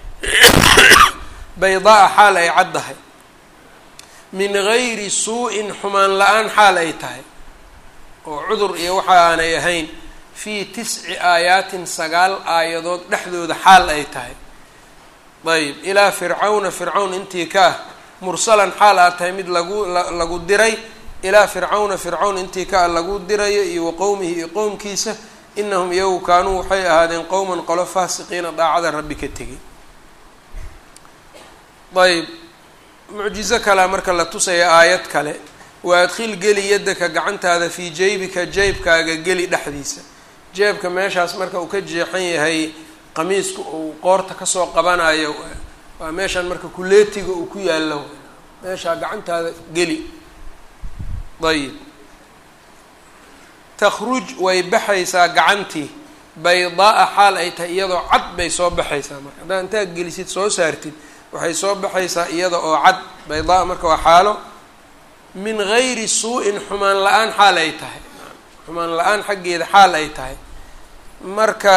baydaa xaal ay caddahay min gayri suu-in xumaan la-aan xaal ay tahay oo cudur iyo waxa aanay ahayn fii tisci aayaatin sagaal aayadood dhexdooda xaal ay tahay ayb ilaa fircawna fircawn intii ka ah mursalan xaal aad tahay mid lagu lagu diray ilaa fircawna fircawn intii ka ah lagu dirayo iyo wa qowmihi iyo qowmkiisa inahum iyagu kaanuu waxay ahaadeen qowman qolo faasiqiina daacada rabbi ka tegay ayb mucjizo kalea marka la tusaya aayad kale wa adkhil geli yadaka gacantaada fii jaybika jaybkaaga geli dhexdiisa jeebka meeshaas marka uu ka jeexan yahay qamiisku uu qoorta kasoo qabanayo waa meeshaan marka kuleetiga uu ku yaallo meeshaa gacantaada geli ayib takhruj way baxaysaa gacantii baydaa-a xaal ay tahay iyadoo cad bay soo baxaysaa marka haddaad intaad gelisid soo saartid waxay soo baxaysaa iyada oo cad baydaa marka waa xaalo min gayri suu-in xumaan la-aan xaal ay tahay xumaan la-aan xaggeeda xaal ay tahay marka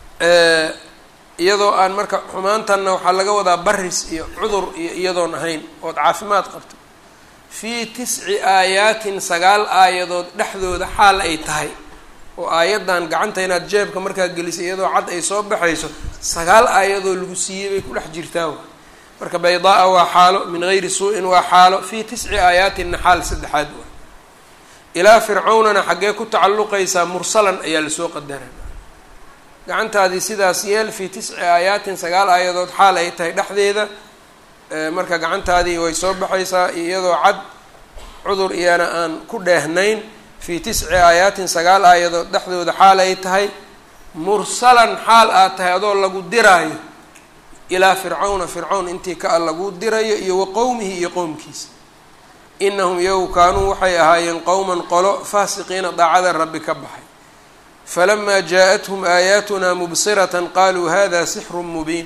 iyadoo aan marka xumaantanna waxaa laga wadaa baris iyo cudur iyo iyadoon ahayn ood caafimaad qabto fii tisci aayaatin sagaal aayadood dhexdooda xaal ay tahay oo aayaddan gacanta inaad jeebka markaa gelisay iyadoo cad ay soo baxayso sagaal aayadoo lagu siiyey bay ku dhex jirtaa marka baydaa-a waa xaalo min gayri suu-in waa xaalo fii tisci aayaatinna xaal saddexaad waa ilaa fircawnana xaggee ku tacalluqaysaa mursalan ayaa lasoo qadaraa gacantaadii sidaas yeel fii tisci aayaatin sagaal aayadood xaal ay tahay dhexdeeda marka gacantaadii way soo baxaysaa iyadoo cad cudur iyana aan ku dheehnayn fii tisci aayaatin sagaal aayadood dhexdooda xaal ay tahay mursalan xaal aad tahay adoo lagu diraayo ilaa fircawna fircawn intii ka a lagu dirayo iyo wa qowmihi iyo qowmkiisa inahum iyagu kaanuu waxay ahaayeen qowman qolo faasiqiina daacada rabbi ka baxay falamaa jaa-athum aayaatunaa mubsiratan qaluu hada sixru mubiin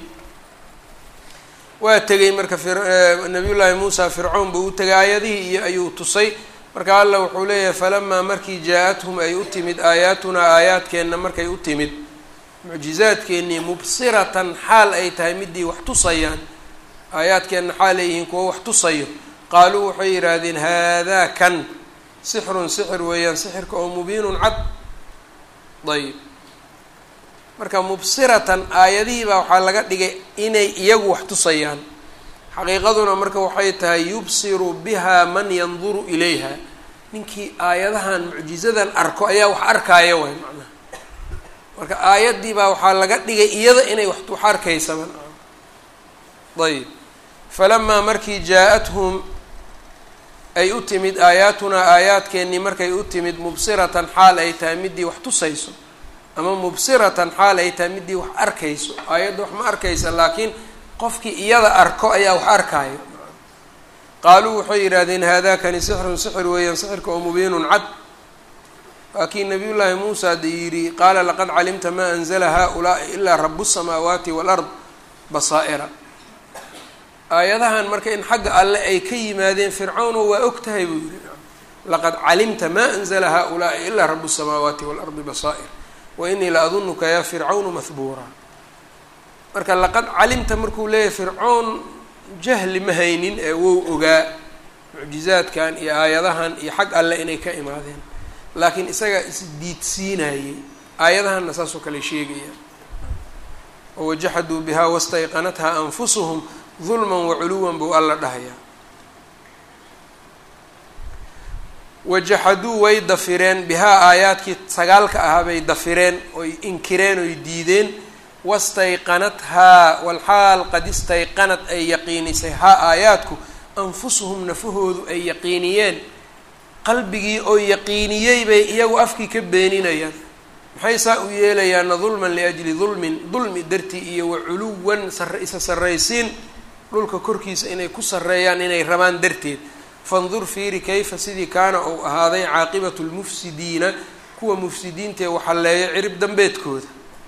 waa tegay marka nabiy llaahi muusa fircawn buu u tegay aayadihii iyo ayuu tusay marka alla wuxuu leeyahay falamaa markii jaa-athum ay u timid aayaatunaa aayaadkeenna markay u timid mucjizaadkeennii mubsiratan xaal ay tahay midii wax tusayaan aayaadkeenna xaal ay yihiin kuwo wax tusayo qaaluu waxay yidhaahdeen haadaa kan sixrun sixir weeyaan sixirka oo mubiinun cad ayb marka mubsiratan aayadihii baa waxaa laga dhigay inay iyagu wax tusayaan xaqiiqaduna marka waxay tahay yubsiru biha man yanduru ilayha ninkii aayadahan mucjizadan arko ayaa wax arkaaya waay macnaha marka aayaddii baa waxaa laga dhigay iyada inay wax wax arkaysaba ayb falamaa markii jaa-athum ay u timid aayaatunaa aayaadkeennii markay u timid mubsiratan xaal ay tahay midii wax tusayso ama mubsiratan xaal ay tahay midii wax arkayso aayadda wax ma arkaysa laakiin qofkii iyada arko ayaa wax arkaayo qaaluu waxay yidhaahdeen haadakani sixrun sixir weeyaan sixirka oo mubiinun cad waa kii nabiy llaahi muusa de yidhi qaala laqad calimta maa anzla haulaai ilaa rabu الsamaawaati wاlard basaa'ira aayadahan marka in xagga alle ay ka yimaadeen fircawno waa og tahay buu yihi laqad calimta ma anzla haؤulaaءi ilaa rabu الsamaawaati wاlardi basaa'ir wainii la adunuka ya fircawnu mahbuura marka laqad calimta markuu leeyahay fircoon jahli ma haynin ee wou ogaa mucjizaadkan iyo aayadahan iyo xag alle inay ka imaadeen laakiin isagaa isdiidsiinayey aayadahanna saasoo kale sheegaya wawajaxaduu biha wastayqanatha anfusuhum dulma waculuwan buu alla dhahayaa wajaxaduu way dafireen bihaa aayaadkii sagaalka ahaa bay dafireen oy inkireen oy diideen wastayqanathaa walxaal qad istayqanad ay yaqiinisay haa aayaadku anfusuhum nafahoodu ay yaqiiniyeen qalbigii oo yaqiiniyey bay iyagu afkii ka beeninayaan maxay saa u yeelayaana dulman liajli dulmin dulmi dartii iyo waculuwan sar isa sarraysiin dhulka korkiisa inay ku sarreeyaan inay rabaan darteed fandur fiiri kayfa sidii kaana uu ahaaday caaqibatu lmufsidiina kuwa mufsidiintaee waxalleeya cirib dambeedkooda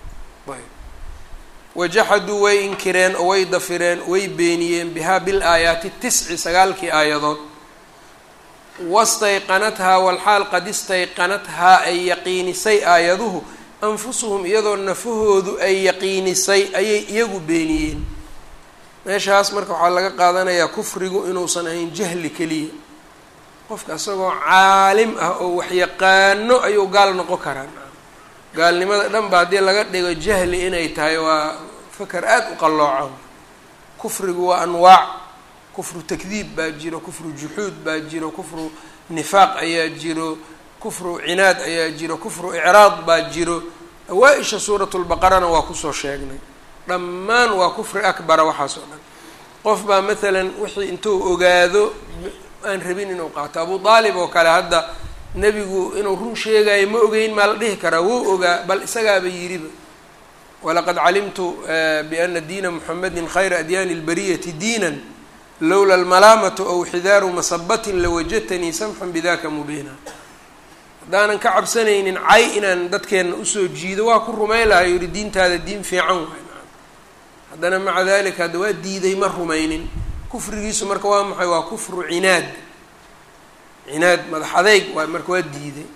wajaxaduu way inkireen oo way dafireen way beeniyeen bihaa bil aayaati tisci sagaalkii aayadood wastayqanathaa walxaal qad istayqanathaa ay yaqiinisay aayaduhu anfusuhum iyadoo nafahoodu ay yaqiinisay ayay iyagu beeniyeen meeshaas marka waxaa laga qaadanayaa kufrigu inuusan ahayn jahli keliya qofka isagoo caalim ah oo waxyaqaano ayuu gaal noqon karaa gaalnimada dhan ba haddii laga dhigo jahli inay tahay waa fakar aada u qallooca kufrigu waa anwaac kufru takdiib baa jiro kufru juxuud baa jiro kufru nifaaq ayaa jiro kufru cinaad ayaa jiro kufru icraad baa jiro awaa-isha suuratulbaqarana waa kusoo sheegnay dhammaan waa kufri akbara waxaas oo dhan qof baa maalan wixii intuu ogaado aan rabin inuu qaato abu aalib oo kale hadda nebigu inuu run sheegayo ma ogeyn maa la dhihi karaa wou ogaa bal isagaaba yidhiba walaqad calimtu biana diina muxamedin khayra adyaani اlbariyati diinan lowla almalaamatu aw xidaaru masabatin lawajadtanii samxan bidaka mubiina haddaanan ka cabsanaynin cay inaan dadkeenna usoo jiido waa ku rumayn lahay yihi diintaada diin fiican waay haddana maca dalika hadda waa diiday ma rumaynin kufrigiisu marka waa maxay waa kufru cinaad cinaad madax adeyg waay marka waa diiday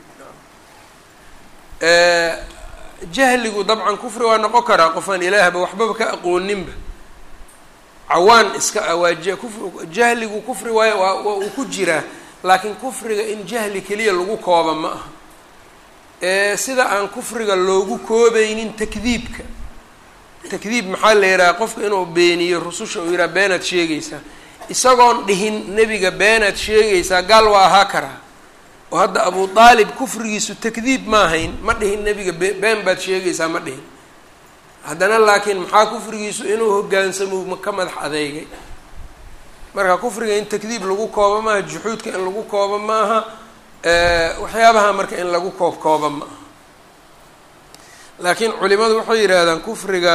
jahligu dabcan kufri waa noqon karaa qofaan ilaahba waxbaba ka aqooninba cawaan iska ah waa kufr jahligu kufri waay waa waa uu ku jiraa laakiin kufriga in jahli keliya lagu kooba ma aha sida aan kufriga loogu koobaynin takdiibka takdiib maxaa la yidhaha qofka inuu beeniyo rususha uu yidhaha beenaad sheegaysaa isagoon dhihin nebiga beenaad sheegaysaa gaal waa ahaa karaa oo hadda abu aalib kufrigiisu takdiib ma ahayn ma dhihin nebiga be been baad sheegaysaa ma dhihin haddana laakiin maxaa kufrigiisu inuu hogaansamo ka madax adeegay marka kufriga in takdiib lagu koobo maaha juxuudka in lagu koobo maaha waxyaabaha marka in lagu koob kooba ma aha laakiin culimadu waxay yidhaahdaan kufriga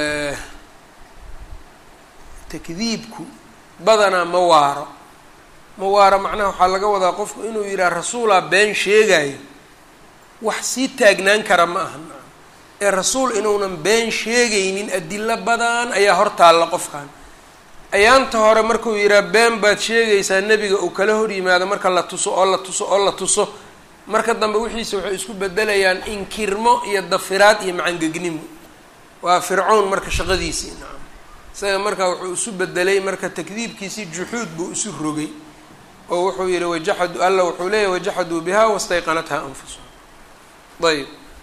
takdiibku badanaa ma waaro ma waaro macnaha waxaa laga wadaa qofku inuu yidhaha rasuulaa been sheegayo wax sii taagnaan kara ma aha ee rasuul inuunan been sheegaynin adilo badan ayaa hor taalla qofkan ayaanta hore markuu yidhaha been baad sheegaysaa nebiga uu kala hor yimaado marka la tuso oo la tuso oo la tuso marka dambe wixiisa waxay isku bedelayaan inkirmo iyo dafiraad iyo macangegnimo waa fircown marka shaqadiisii nacam isaga marka wuxuu isu bedelay marka takdiibkiisii juxuud buu isu rogay oo wuxuu yihi wajaxadu alla wuxuu leeyahy wajaxaduu biha wastayqanatha anfusuhum ayb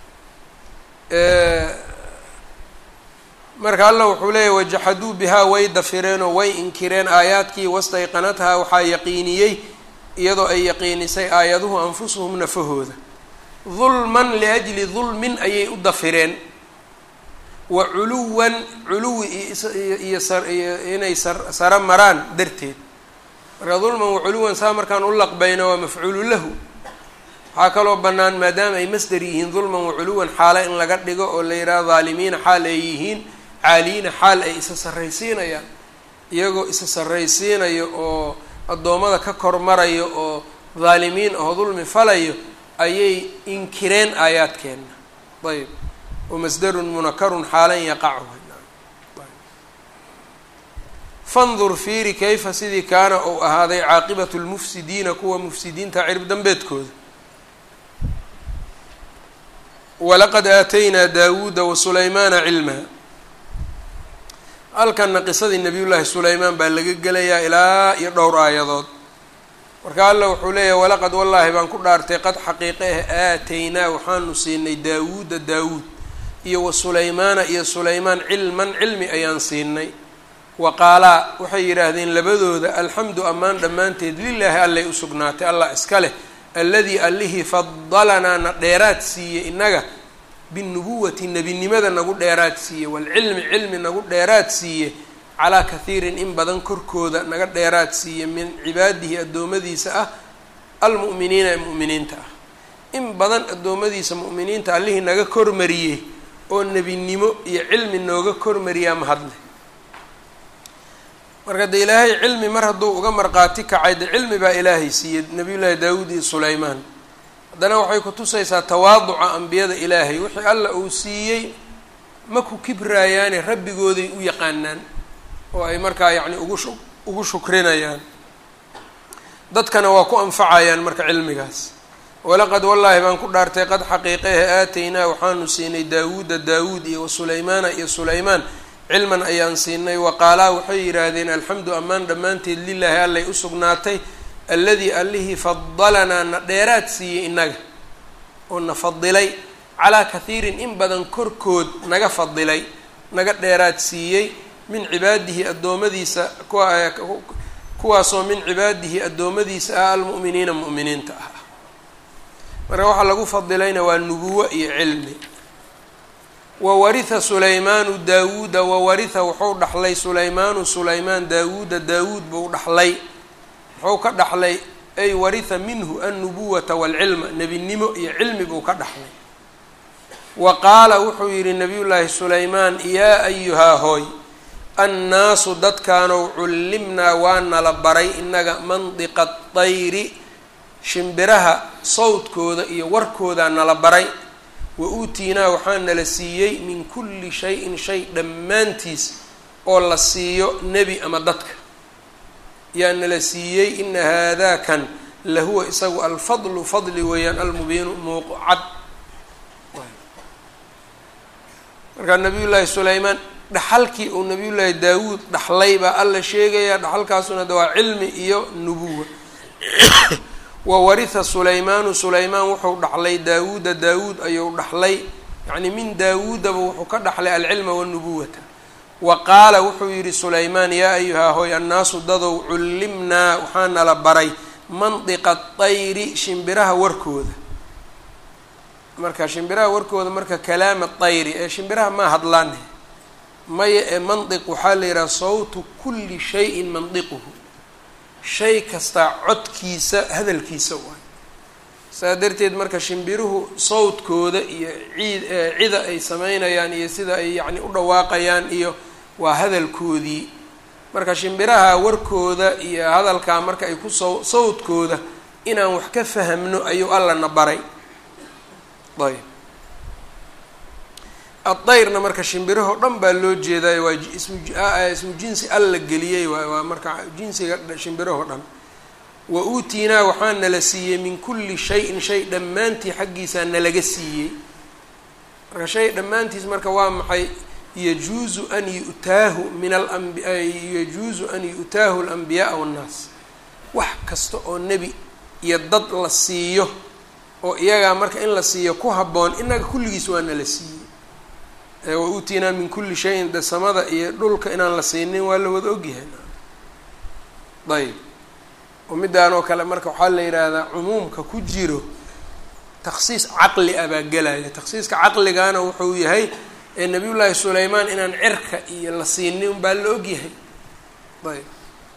marka alla wuxuu leeyahy wajaxaduu bihaa way dafireenoo way inkireen aayaadkii wastayqanathaa waxaa yaqiiniyey iyadoo ay yaqiinisay aayaduhu anfusuhum nafahooda dulman liajli dulmin ayay u dafireen wa culuwan culuwi iyo iyo inay saro maraan darteed marka dulman wa culuwan saa markaan u laqbayna waa mafcuulu lahu waxaa kaloo bannaan maadaama ay masder yihiin dulman wa culuwan xaale in laga dhigo oo la yidhaha dhaalimiina xaal ay yihiin caaliyiina xaal ay isa sarraysiinayaan iyagoo isa sarraysiinayo oo addoommada ka kormarayo oo dhaalimiin oo dulmi falayo ayay inkireen aayaadkeenna ayb wamasdarun munakarun xaalan yaqachu fandur fiiri kayfa sidii kaana uu ahaaday caaqibatu lmufsidiina kuwa mufsidiinta cirib dambeedkooda walaqad aataynaa daawuuda wa sulaymaana cilmaa halkanna qisadii nabiy llaahi sulaymaan baa laga gelayaa ilaa iyo dhowr aayadood marka alla wuxuu leeyahay walaqad wallaahi baan ku dhaartay qad xaqiiqe ah aataynaa waxaanu siinay daawuuda daawuud iyo wa sulaymaana iyo sulaymaan cilman cilmi ayaan siinay wa qaalaa waxay yidhaahdeen labadooda alxamdu ammaan dhammaanteed lilaahi allay u sugnaatay allah iska leh alladii allihii fadalanaa na dheeraad siiyey innaga binubuwati nebinimada nagu dheeraad siiye waalcilmi cilmi nagu dheeraad siiye calaa kathiirin in badan korkooda naga dheeraad siiye min cibaadihi addoommadiisa ah almu'miniina ee mu'miniinta ah in badan addoommadiisa mu'miniinta allihii naga kormariyey oo nebinimo iyo cilmi nooga kormariyaa mahadle marka de ilaahay cilmi mar hadduu uga marqaati kacay de cilmi baa ilaahay siiyey nabiyullaahi daawuud iyo sulaymaan haddana waxay ku tusaysaa tawaaduca ambiyada ilaahay wixii alla uu siiyey ma ku kibraayaane rabbigooday u yaqaanaan oo ay markaa yacni ugu shu ugu shukrinayaan dadkana waa ku anfacayaan marka cilmigaas walaqad wallaahi baan ku dhaartay qad xaqiiqehe aataynaa waxaanu siinay daawuuda daawuud iyo wa sulaymaana iyo sulaymaan cilman ayaan siinay wa qaalaa waxay yidhaahdeen alxamdu ammaan dhammaanteed lilaahi allay u sugnaatay alladii allihii fadalanaa na dheeraad siiyey innaga oo na fadilay calaa kathiirin in badan korkood naga fadilay naga dheeraad siiyey min cibaadihi addoommadiisa kuwa kuwaasoo min cibaadihi addoommadiisa ah almu'miniina mu'miniinta ah marka waxaa lagu fadilayna waa nubuwo iyo cilmi wawaritha sulaymaanu daawuuda wawaritha wuxuu dhaxlay sulaymaanu sulaymaan daawuuda daawuud buu dhaxlay muxuu ka dhaxlay ay waritha minhu annubuwata waalcilma nebinimo iyo cilmi buu ka dhaxlay wa qaala wuxuu yidhi nabiyullaahi sulaymaan yaa ayuhaa hooy annaasu dadkaanow cullimnaa waa nala baray innaga mandiqa dayri shimbiraha sawdkooda iyo warkoodaa nala baray wa uutiinaa waxaa nala siiyey min kulli shay-in shay dhammaantiis oo la siiyo nebi ama dadka yaa nala siiyey ina haadaakan lahuwa isagu alfadlu fadli weeyaan almubiinu muuq cad markaa nabiyullaahi sulaymaan dhaxalkii uu nabiyullaahi daawuud dhaxlay baa alla sheegayaa dhaxalkaasuna de waa cilmi iyo nubuwa wawaritha sulaymaanu sulaymaan wuxuu dhaxlay daawuuda daawuud ayuu dhaxlay yacni min daawuudaba wuxuu ka dhaxlay alcilma wanubuwata wa qaala wuxuu yidhi sulaymaan yaa ayuhaa hoy annaasu dadow cullimnaa waxaa nala baray mandiqa dayri shimbiraha warkooda marka shimbiraha warkooda marka kalaama dayri ee shimbiraha maa hadlaane maya ee mandiq waxaa la yidhaha sawtu kulli shayin mandiquhu shay kastaa codkiisa hadalkiisa waay saa darteed marka shimbiruhu sawdkooda iyo ciid cida ay sameynayaan iyo sida ay yacni u dhawaaqayaan iyo waa hadalkoodii marka shimbiraha warkooda iyo hadalkaa marka ay ku saw sawdkooda inaan wax ka fahamno ayuu allana baray ayb addayrna marka shimbirahoo dhan baa loo jeedayo waa ismu ismu jinsi alla geliyey waay waa marka jinsiga shimbirahoo dhan wa uutiinaa waxaa nala siiyey min kulli shayin shay dhammaantii xaggiisaa nalaga siiyey marka shay dhammaantiis marka waa maxay yajuuzu an yu'taahu min alambi yajuuzu an yu'taahu alambiyaaa wannaas wax kasta oo nebi iyo dad la siiyo oo iyagaa marka in la siiyo ku habboon inaga kulligiis waa nala siiyey wa uutiinaa min kulli shayin de samada iyo dhulka inaan la siinin waa la wada ogyahay ayb oo middaan oo kale marka waxaa la yidhaahdaa cumuumka ku jiro takhsiis caqli ah baa gelaya takhsiiska caqligana wuxuu yahay ee nabiyullaahi sulaymaan inaan cirka iyo la siinin baa la ogyahay ayb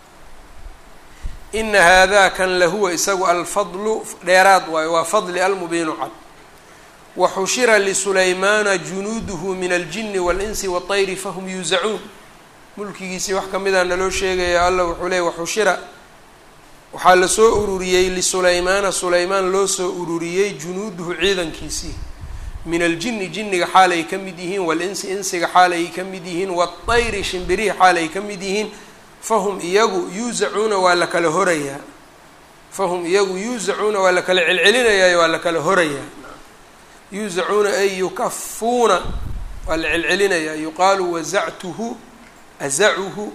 ina haadakan lahuwa isagu alfadlu dheeraad waayo waa fadli almubiinu cad waxushira lisulaymaana junuuduhu min aljini waalinsi waطayri fahum yuusacuun mulkigiisii wax ka mida naloo sheegaya alla wuxuu leeyay waxushira waxaa lasoo ururiyey lisulaymaana sulaymaan loo soo ururiyey junuuduhu ciidankiisii min aljini jinniga xaal ay ka mid yihiin waalinsi insiga xaal ay ka mid yihiin waطayri shimbirihi xaal ay ka mid yihiin fahum iyagu yuusacuuna waa la kala horayaa fahum iyagu yuusacuuna waa la kala celcelinayaayo waa la kala horayaa yuusacuuna ay yukafuuna waa la celcelinayaa yuqaalu wazactuhu azacuhu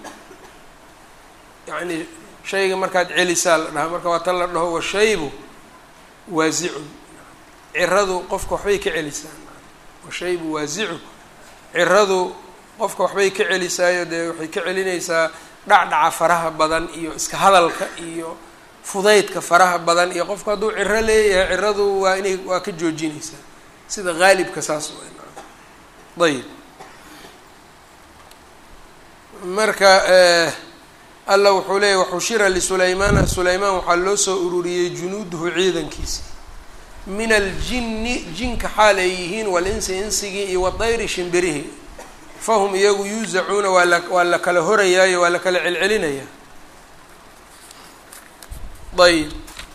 yacni shayga markaad celisaa la dhahaa marka waa tan la dhaho washaybu waasicun ciradu qofka waxbay ka celisaa washaybu waasicu ciradu qofka waxbay ka celisaayo dee waxay ka celinaysaa dhacdhaca faraha badan iyo iska hadalka iyo fudaydka faraha badan iyo qofku hadduu ciro leeyahay ciradu waa inay waa ka joojinaysaa sida haalibka saas ayib marka alla wuxuu leeyay waxushira lisulaymaana sulaymaan waxaa loo soo ururiyey junuuduhu ciidankiisa min aljinni jinka xaal ay yihiin walinsi insigii iyo wadayri shimbirihi fahum iyagu yuusacuuna waa la waa la kala horayaayo waa la kala celcelinayaa ayb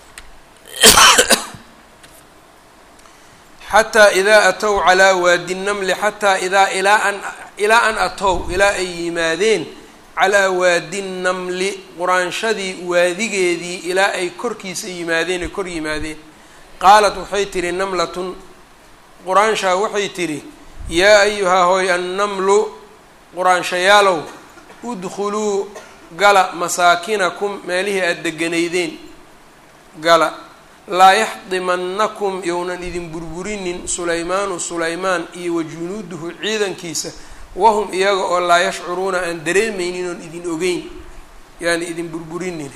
xataa idaa atow calaa waadi namli xataa idaa ilaa an ilaa an atow ilaa ay yimaadeen calaa waadi namli quraanshadii waadigeedii ilaa ay korkiisa yimaadeen ay kor yimaadeen qaalat waxay tidhi namlatun quraanshaa waxay tidhi yaa ayuhaa hooy annamlu quraanshayaalow udkhuluu gala masaakinakum meelihii aada deganaydeen gala laa yaxdimannakum yownan idin burburinin sulaymaanu sulaymaan iyo wa junuuduhu ciidankiisa wahum iyaga oo laa yashcuruuna aan dareemaynin oon idin ogeyn yaani idin burburinin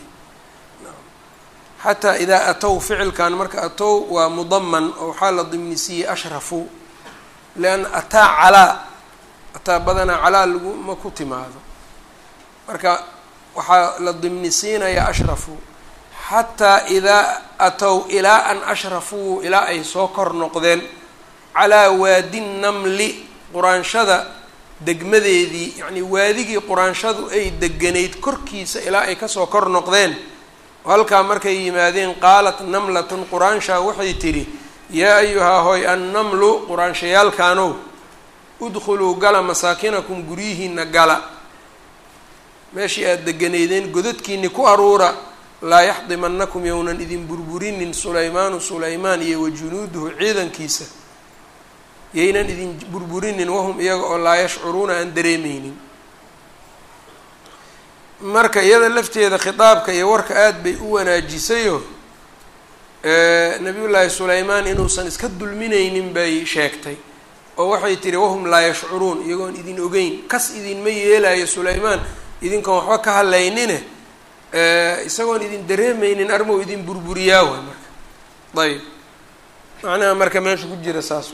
xataa idaa atow ficilkan marka atow waa mudaman oo waxaa la dimnisiiyey ashrafu lianna ataa calaa ataa badanaa calaa laguma ku timaado marka waxaa la dimnisiinayaa ashrafu xataa idaa atow ilaa an ashrafuu ilaa ay soo kor noqdeen calaa waadi namli quraanshada degmadeedii yacnii waadigii quraanshadu ay deganayd korkiisa ilaa ay kasoo kor noqdeen halkaa markay yimaadeen qaalat namlatun quraanshaa waxay tidhi yaa ayuhaa hooy annamlu quraanshayaalkaanow udkhuluu gala masaakinakum guryihiina gala meeshii aada deganaydeen godadkiini ku aruura laa yaxdimannakum yownan idin burburinin sulaymaanu sulaymaan iyo wa junuuduhu ciidankiisa yaynan idin burburinin wahum iyaga oo laa yashcuruuna aan dareemeynin marka iyada lafteeda khitaabka iyo warka aada bay u wanaajisayo nabiyullaahi sulaymaan inuusan iska dulminaynin bay sheegtay oo waxay tihi wahum laa yashcuruun iyagoon idin ogeyn kas idinma yeelayo sulaymaan idinkoon waxba ka hadlaynine isagoon idin dareemeynin armow idin burburiyaa waay marka ayb macnaha marka meesha ku jira saas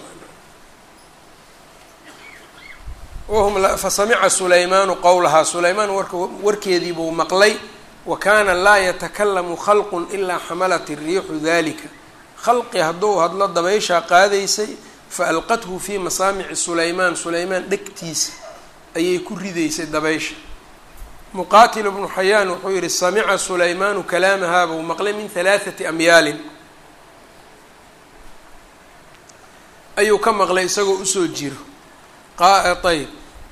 wahum fasamica sulaymaanu qowlahaa sulaymaan warka warkeediibuu maqlay wa kaana laa yatakalamu khalqun ilaa xamalat iriixu dalika khalqi hadduu hadlo dabayshaa qaadaysay fa alqathu fii masaamici sulaymaan sulaymaan dhegtiisa ayay ku ridaysay dabaysha muqaatil bnu xayaan wuxuu yihi samica sulaymaanu kalaamahaa buu maqlay min halaathati amyaalin ayuu ka maqlay isagoo usoo jiro ayb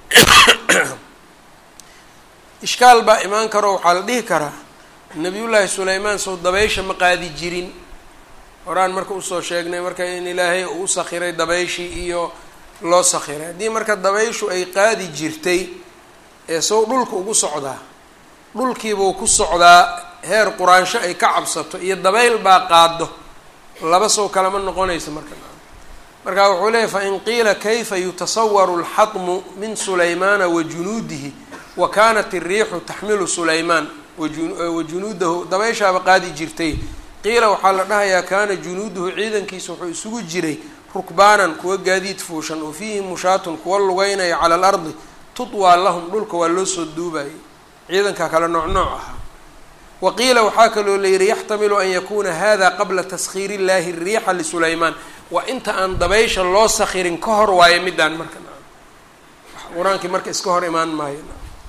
ishkaal baa imaan karo waxaa la dhihi karaa nabiyullaahi sulaymaan sow dabaysha ma qaadi jirin horaan marka usoo sheegnay marka in ilaahay uu u sakhiray dabayshii iyo loo sakhiray haddii marka dabayshu ay qaadi jirtay ee sow dhulka ugu socdaa dhulkiibuu ku socdaa heer quraansho ay ka cabsato iyo dabayl baa qaado laba sow kalama noqonaysa marka marka wuxuu leeyahy fain qiila kayfa yutasawaru alxadmu min sulaymaana wa junuudihi wa kanat iriixu taxmilu sulaymaan wa junuudahu dabayshaaba qaadi jirtay qiila waxaa la dhahayaa kaana junuuduhu ciidankiisa wuxuu isugu jiray rukbaanan kuwa gaadiid fuushan oo fiihi mushaatun kuwa lugeynaya cala alardi tutwaa lahum dhulka waa loo soo duubayay ciidankaa kale nooc nooc ahaa wa qiila waxaa kaloo la yihi yaxtamilu an yakuuna hada qabla taskhiir illahi riixa lisulaymaan waa inta aan dabaysha loo sakhirin ka hor waayo midaan marka qur-aankii marka iska hor imaan maayo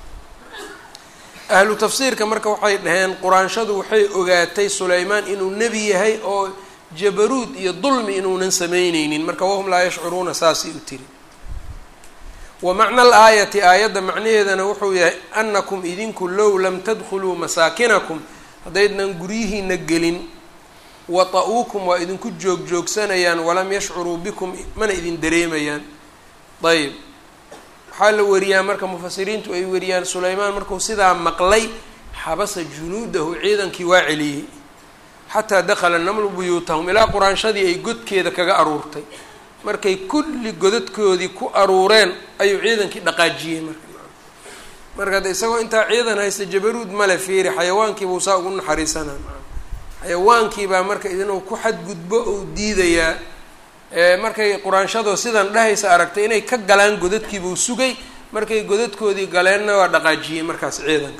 ahlu tafsiirka marka waxay dhaheen quraanshadu waxay ogaatay sulaymaan inuu nebi yahay oo jabaruud iyo dulmi inuunan sameyneynin marka wahum laa yashcuruuna saasay u tiri wa macna alaayati aayadda macnaheedana wuxuu yahay anakum idinku low lam tadkhuluu masaakinakum haddaydnan guryihiina gelin wata-uukum waa idinku joog-joogsanayaan walam yashcuruu bikum mana idin dareemayaan ayb waxaa la wariyaa marka mufasiriintu ay wariyaan sulaymaan markuu sidaa maqlay xabasa junuudahu ciidankii waa celiyey xataa dakhala namlu buyuutahum ilaa quraanshadii ay godkeeda kaga aruurtay markay kulli godadkoodii ku aruureen ayuu ciidankii dhaqaajiyey marka marka de isagoo intaa ciidan haysta jabaruud male fiiri xayawaankiibuu saa ugu naxariisanaa xayawaankii baa marka inuu ku xadgudbo ou diidayaa markay quraanshadoo sidan dhahaysa aragtay inay ka galaan godadkiibuu sugay markay godadkoodii galeenna waa dhaqaajiyey markaas ciidanka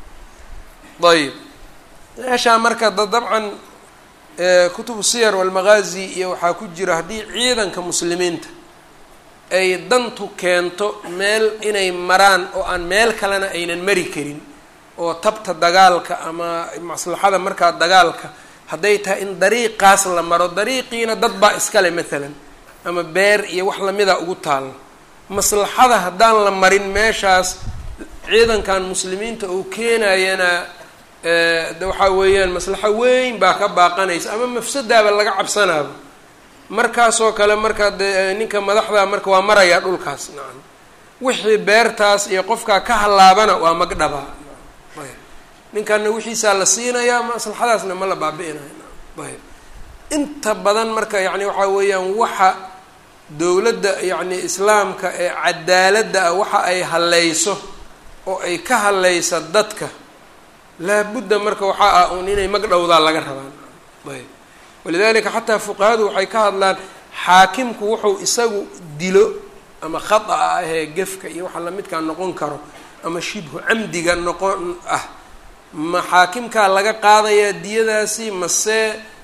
ayb meeshaa marka da dabcan kutubu siyar walmaqaazi iyo waxaa ku jira haddii ciidanka muslimiinta ay dantu keento meel inay maraan oo aan meel kalena aynan mari karin oo tabta dagaalka ama maslaxada markaa dagaalka hadday tahay in dariiqaas la maro dariiqiina dad baa iskale maalan ama beer iyo wax lamida ugu taalla maslaxada haddaan la marin meeshaas ciidankan muslimiinta uu keenayana de waxaa weeyaan maslaxo weyn baa ka baaqanaysa ama mafsadaaba laga cabsanaaba markaasoo kale marka de ninka madaxda marka waa marayaa dhulkaas nacam wixii beertaas iyo qofkaa ka hallaabana waa magdhabaa ninkanna wixiisaa la siinayaa maslaxadaasna ma la baabi-inayo ayb inta badan marka yacni waxaa weeyaan waxa dowladda yacni islaamka ee cadaaladda ah waxa ay hallayso oo ay ka hallaysa dadka laabudda marka waxaa ah uun inay magdhowdaa laga rabaan ayb walidalika xataa fuqahadu waxay ka hadlaan xaakimku wuxuu isagu dilo ama khata ah ahee gefka iyo waxa lamidkaa noqon karo ama shibhu camdiga noqon ah ma xaakimkaa laga qaadayaa diyadaasi mase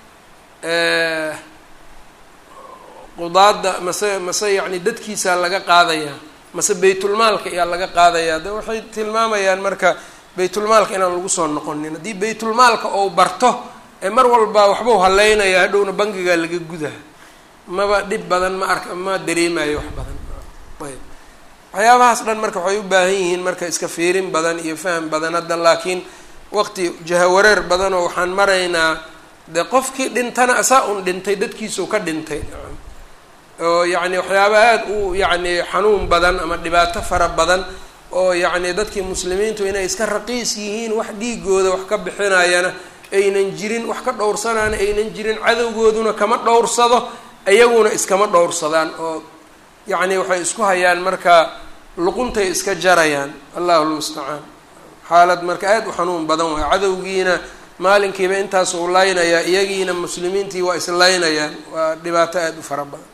qudaada mase mase yacni dadkiisaa laga qaadayaa mase baytulmaalka ayaa laga qaadayaa de waxay tilmaamayaan marka baytulmaalka inaan lagu soo noqonin haddii baytulmaalka ou barto ee mar walba waxbau halleynaya hadhowna bangigaa laga gudaa maba dhib badan ma arka ma dareemayo wax badan ayb waxyaabahaas dhan marka waxay u baahan yihiin marka iska fiirin badan iyo faham badan hadda laakiin waqti jahawareer badanoo waxaan maraynaa de qofkii dhintana asaa un dhintay dadkiisuu ka dhintay oo yacni waxyaaba aada u yacni xanuun badan ama dhibaato fara badan oo yacni dadkii muslimiintu inay iska raqiis yihiin wax dhiigooda wax ka bixinayana aynan jirin wax ka dhowrsanaana aynan jirin cadowgooduna kama dhowrsado iyaguna iskama dhowrsadaan oo yacni waxay isku hayaan marka luquntay iska jarayaan allahu lmustacaan xaalad marka aada u xanuun badan waay cadowgiina maalinkiiba intaas uu laynayaa iyagiina muslimiintii waa islaynayaan waa dhibaato aada u fara badan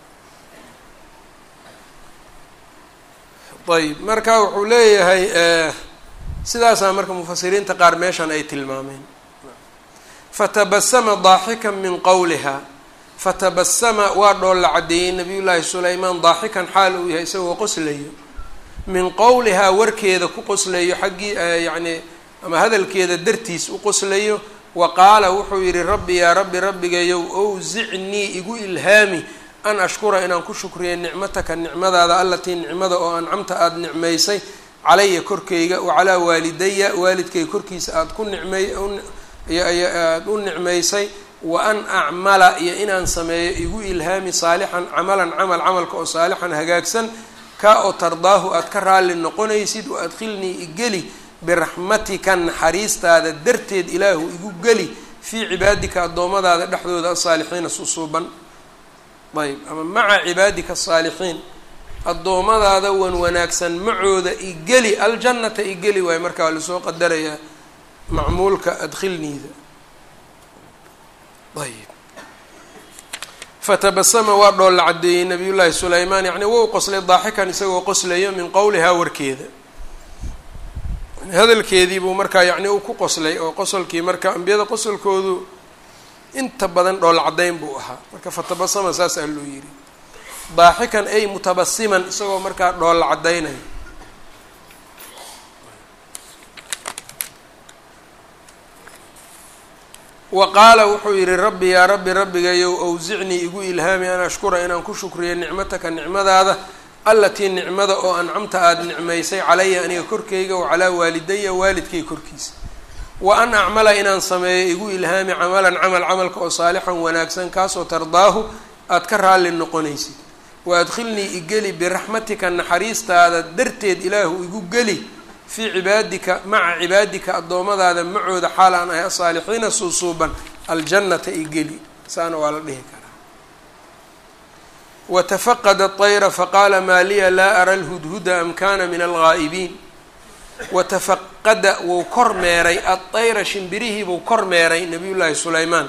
ayb marka wuxuu leeyahay sidaasaa marka mufasiriinta qaar meeshan ay tilmaameen fatabasama daaxikan min qowliha fatabasama waa dhoolla caddeeyey nabiy llaahi sulaymaan daaxikan xaal uu yahay isagoo qoslayo min qowlihaa warkeeda ku qoslayo xaggii yacni ama hadalkeeda dartiis u qoslayo wa qaala wuxuu yidhi rabbi yaa rabbi rabbigayow owsicnii igu ilhaami an ashkura inaan ku shukriyo nicmataka nicmadaada allatii nicmada oo ancamta aada nicmaysay calaya korkayga wa calaa waalidaya waalidkayga korkiisa aada ku nicmay aada u nicmaysay wa an acmala iyo inaan sameeyo igu ilhaami saalixan camalan camal camalka oo saalixan hagaagsan ka oo tardaahu aada ka raalli noqonaysid wa adkhilnii igeli biraxmatika naxariistaada darteed ilaahu igu geli fii cibaadika addoommadaada dhexdooda asaalixiina susuuban ayb ama maca cibaadika asaalixiin addoommadaada wan wanaagsan macooda igeli aljannata igeli waayo markaa lasoo qadarayaa macmuulka adkhilniida ayb fatabasama waa dhoolla caddeeyey nabiy llaahi sulaymaan yacni wou qoslay daaxikan isagoo qoslayo min qowlihaa warkeeda hadalkeedii buu markaa yacni uu ku qoslay oo qosolkii marka ambiyada qosolkoodu inta badan dhool caddayn buu ahaa marka fatabasama saasaa loo yidhi daaxikan ay mutabasiman isagoo markaa dhoolla caddaynaya wa qaala wuxuu yidhi rabbi yaa rabbi rabbigayow awsicnii igu ilhaami an ashkura inaan ku shukriyo nicmataka nicmadaada allatii nicmada oo ancamta aada nicmaysay calaya aniga korkayga wa calaa waalidaya waalidkay korkiisa wa an acmala inaan sameeyo igu ilhaami camalan camal camalka oo saalixan wanaagsan kaasoo tardaahu aada ka raalli noqonaysid wa adkhilnii igeli biraxmatika naxariistaada darteed ilaahu igu geli fii cibaadika maca cibaadika addoommadaada macooda xaal aan ahay asaalixiina suusuuban aljannata igeli saana waa la dhihi karaa watafaqada طayra faqaala maa liya laa ara lhudhuda am kana min alghaa'ibiin watafaqada wou kor meeray aطayra shimbirihii buu kor meeray nabiy llaahi sulaymaan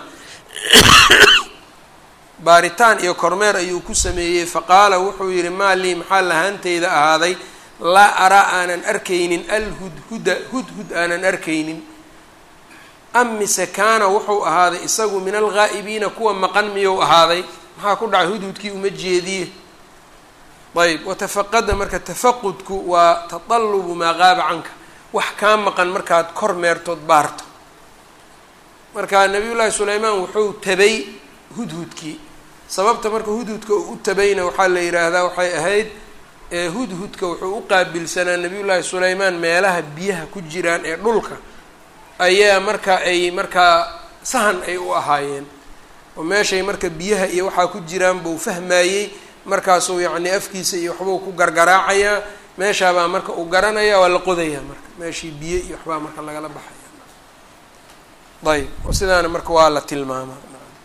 baaritaan iyo kormeer ayuu ku sameeyey faqaala wuxuu yihi maa lii maxaa lahaanteyda ahaaday laa araa aanan arkaynin alhudhuda hudhud aanan arkaynin am mise kaana wuxuu ahaaday isagu min alghaa'ibiina kuwa maqan miyuu ahaaday maxaa ku dhacay hudhudkii uma jeediye ayb watafaqada marka tafaqudku waa tatalubu maa qaaba canka wax kaa maqan markaad kor meertood baarto marka nabiy llaahi sulaymaan wuxuu tabay hudhudkii sababta marka hudhudka u tabayna waxaa la yidhaahdaa waxay ahayd hudhudka wuxuu u qaabilsanaa nabiy llaahi sulaymaan meelaha biyaha ku jiraan ee dhulka ayaa marka ay markaa sahan ay u ahaayeen oo meeshay marka biyaha iyo waxaa ku jiraan buu fahmayey markaasuu yacni afkiisa iyo waxbuu ku gargaraacayaa meeshaabaa marka uu garanaya waa la qodayaa marka meeshii biyo iyo waxbaa marka lagala baxaya ayb oo sidaana marka waa la tilmaamaa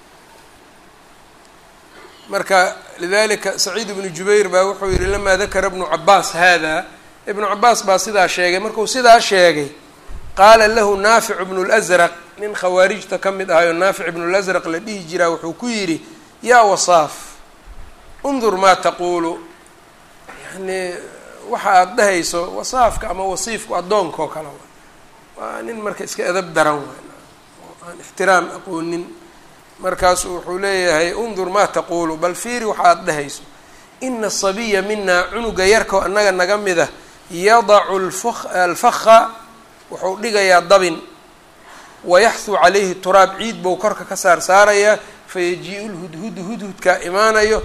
marka lidalika saciid ibnu jubayr baa wuxuu yihi lamaa dakara ibnu cabaas hada ibnu cabaas baa sidaa sheegay markuu sidaa sheegay qaala lahu naafic ibnu lsraq nin khawaarijta ka mid ahayo naafic ibnu lasraq la dhihi jiraa wuxuu ku yidhi yaa wasaaf undur maa taquulu yani waxa aada dhahayso wasaafka ama wasiifku addoonka oo kale waa nin marka iska edab daran waay oo aan ixtiraam aqoonin markaasu wuxuu leeyahay undur maa taquulu bal fiiri waxa aada dhahayso ina asabiya minaa cunuga yarkao annaga naga mida yadacu alfakha wuxuu dhigayaa dabin wayaxhu calayhi turaab ciid bou korka ka saar saarayaa fayaji-u lhudhudu hudhudkaa imaanayo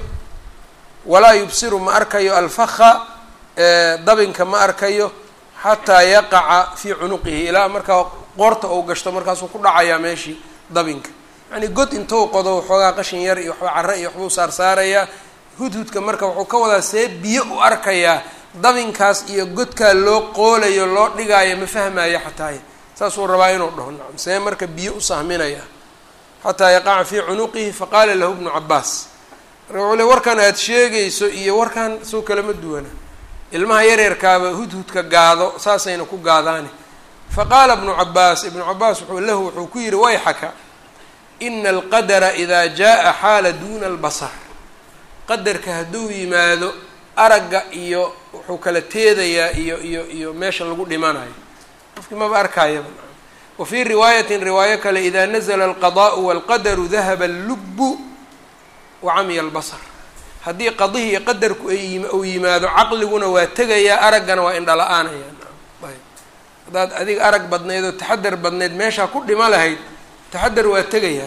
walaa yubsiru ma arkayo alfakha dabinka ma arkayo xataa yaqaca fii cunuqihi ilaa markaa qoorta ou gashto markaasuu ku dhacayaa meeshii dabinka yacnii god intou qodo waxoogaa qashin yar iyo waxba carre iyo waxbuu saar saarayaa hudhudka marka wuxuu ka wadaa see biyo u arkayaa dabinkaas iyo godkaa loo qoolayo loo dhigaayo ma fahmaayo xataay saasuu rabaa inuu dhaho nacam see marka biyo u sahminaya xataa yaqaca fii cunuqihi faqaala lahu ibnu cabaas marka wuxuu le warkan aada sheegayso iyo warkan soo kalama duwana ilmaha yareerkaaba hudhudka gaado saasayna ku gaadaane faqaala ibnu cabaas ibnu cabaas wuxuu lahu wuxuu ku yihi wayxaka ina alqadara idaa jaa xaala duuna albasar qadarka hadduu yimaado aragga iyo wuxuu kala teedayaa iyo iyo iyo meesha lagu dhimanayo qofkii maba arkaayaba wa fii riwaayatin riwaayo kale idaa nazla alqadaءu walqadaru dahaba allubu wa camiya albasar haddii qadihi iyo qadarku ay uu yimaado caqliguna waa tegayaa araggana waa indhala-aanaya ayb haddaad adiga arag badnayd oo taxadar badnayd meeshaa ku dhima lahayd taxadar waa tegayaa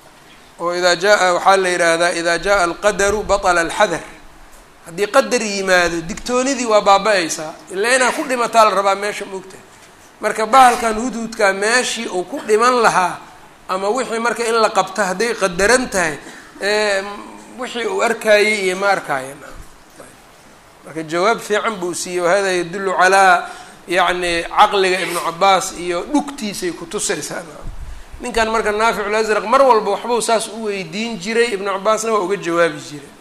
oo idaa jaa waxaa la yidhaahdaa idaa jaءa alqadaru baطla alxadar haddii qadar yimaado digtoonidii waa baaba-aysaa ilaa inaa ku dhimataa la rabaa meesha moogtahay marka bahalkan hudhudkaa meeshii uu ku dhiman lahaa ama wixii marka in la qabto hadday qadaran tahay wixii uu arkaayey iyo ma arkaayan marka jawaab fiican buu siiyey wahada yadullu calaa yacni caqliga ibnu cabaas iyo dhugtiisay kutusaysaa ninkan marka naaficu lasraq mar walba waxbuu saas u weydiin jiray ibnu cabaasna waa uga jawaabi jiray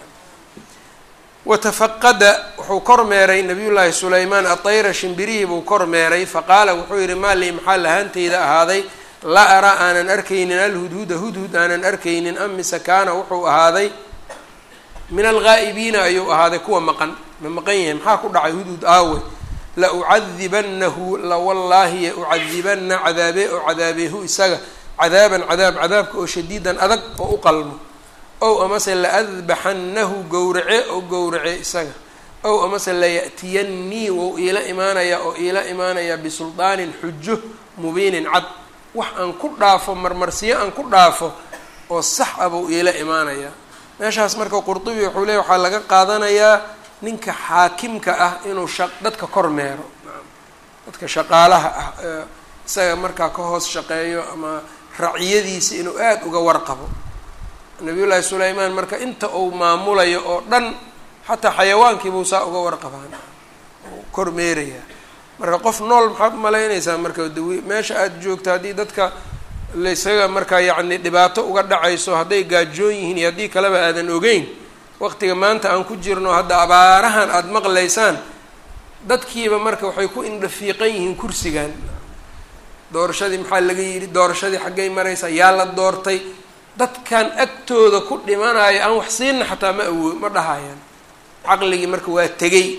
watafaqada wuxuu kor meeray nabiy llaahi sulaymaan atayra shimbirihii buu kor meeray faqaala wuxuu yihi maa lii maxaa lahaanteyda ahaaday laa araa aanan arkaynin alhudhuda hudhud aanan arkaynin am mise kaana wuxuu ahaaday min alghaa'ibiina ayuu ahaaday kuwa maqan ma maqan yahay maxaa ku dhacay hudhud aawe la ucadibanahu la wallaahi ucadibana cadaabe oo cadaabeehu isaga cadaaban cadaab cadaabka oo shadiidan adag oo u qalmo ow amase laadbaxannahu gowrace oo gowrace isaga ow amase laya'tiyannii wou iila imaanayaa oo iila imaanayaa bisulطaanin xujo mubiinin cad wax aan ku dhaafo marmarsiyo aan ku dhaafo oo sax ah buu iila imaanayaa meeshaas marka qurdubi wuxuu leey waxaa laga qaadanayaa ninka xaakimka ah inuu sha dadka kormeero dadka shaqaalaha ah isaga markaa ka hoos shaqeeyo ama raciyadiisa inuu aada uga warqabo nabiyullaahi sulaymaan marka inta uu maamulayo oo dhan xataa xayawaankiibuu saa uga warqabaan kormeerayaa marka qof nool maxaad umalaynaysaa marka dawi meesha aada joogto haddii dadka laysaga markaa yacni dhibaato uga dhacayso hadday gaajoon yihiin iyo haddii kaleba aadan ogeyn waqtiga maanta aan ku jirno hadda abaarahan aada maqlaysaan dadkiiba marka waxay ku indhafiiqan yihiin kursigan doorashadii maxaa laga yidhi doorashadii xaggay maraysaa yaa la doortay dadkan agtooda ku dhimanayo aan wax siinna xataa ma awoo ma dhahayaan caqligii marka waa tegey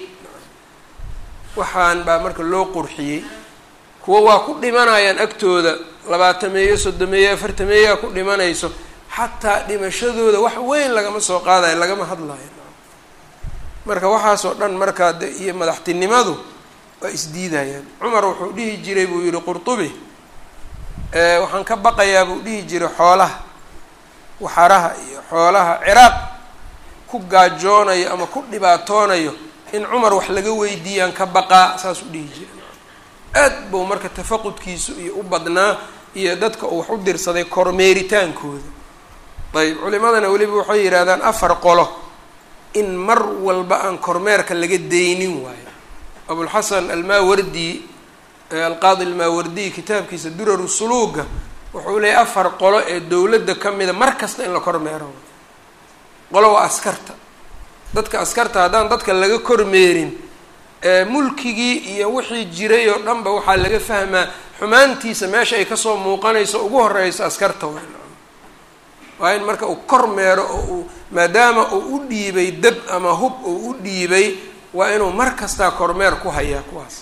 waxaan baa marka loo qurxiyey kuwa waa ku dhimanayaan agtooda labaatameeyo soddomeeyo afartameeyaa ku dhimanayso xataa dhimashadooda wax weyn lagama soo qaadayo lagama hadlayo marka waxaasoo dhan markaa de iyo madaxtinimadu waa isdiidayaan cumar wuxuu dhihi jiray buu yihi qurtubi waxaan ka baqayaa buu dhihi jiray xoolaha waxaraha iyo xoolaha ciraaq ku gaajoonayo ama ku dhibaatoonayo in cumar wax laga weydiiyaan ka baqaa saas u dhihi jiray aad buu marka tafaqudkiisu iyo u badnaa iyo dadka uu wax u dirsaday kormeeritaankooda ayb culimadana weliba waxay yidhahdaan afar qolo in mar walba aan kormeerka laga daynin waayo abulxasan almaawardi alqaadi almaawardiy kitaabkiisa duraru suluuga wuxuu leeyahy afar qolo ee dowladda ka mida mar kasta in la kormeero qolo waa askarta dadka askarta haddaan dadka laga kormeerin mulkigii iyo wixii jiray oo dhanba waxaa laga fahmaa xumaantiisa meesha ay kasoo muuqanayso ugu horeyso askarta waa waa in marka uu kormeero oo uu maadaama uu u dhiibay dab ama hub uu u dhiibay waa inuu mar kastaa kormeer ku hayaa kuwaas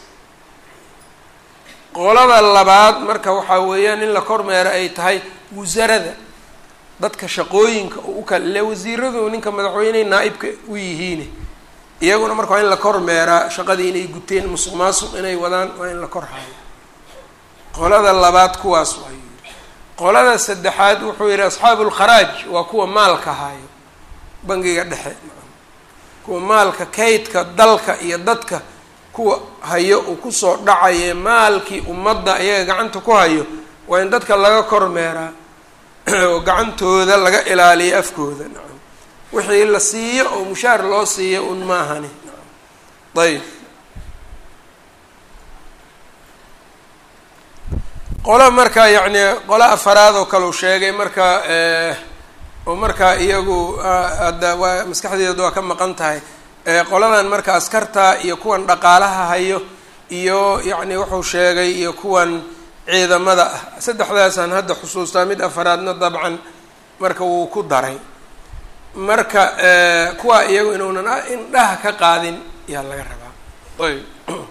qolada labaad marka waxaa weeyaan in la kormeero ay tahay wasarada dadka shaqooyinka oo u kala ile wasiiradu ninka madaxweyney naa-ibka u yihiine iyaguna marka waa in la kormeeraa shaqadii inay guteen musuq maasuq inay wadaan waa in la kor hayo qolada labaad kuwaas waa yiri qolada saddexaad wuxuu yihi asxaabu lkharaaj waa kuwa maalka hayo bangiga dhexe kuwa maalka kaydka dalka iyo dadka kuwa hayo uu kusoo dhacaye maalkii ummadda iyaga gacanta ku hayo waa in dadka laga kormeeraa oo gacantooda laga ilaaliyo afkooda nacam wixii la siiyo oo mushaar loo siiyo un maahani ayb qola marka yacni qola afaraad oo kale u sheegay marka oo markaa iyagu hadda waa maskaxdeedu waa ka maqan tahay qoladan marka askarta iyo kuwan dhaqaalaha hayo iyo yacni wuxuu sheegay iyo kuwan ciidamada ah saddexdaasaan hadda xusuustaa mid afaraadna dabcan marka wuu ku daray marka kuwa iyagu inuunan indhaha ka qaadin yaa laga rabaa ayb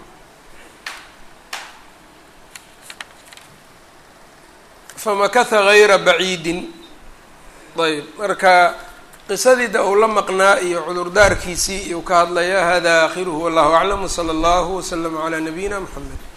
famakatha gayra baciidin ayb marka qisadida uu la maqnaa iyo cudurdaarkiisii iyuu ka hadlaya hada aakhiruhu wallahu aclam wsala allahu waslama calaa nabiyina mxamed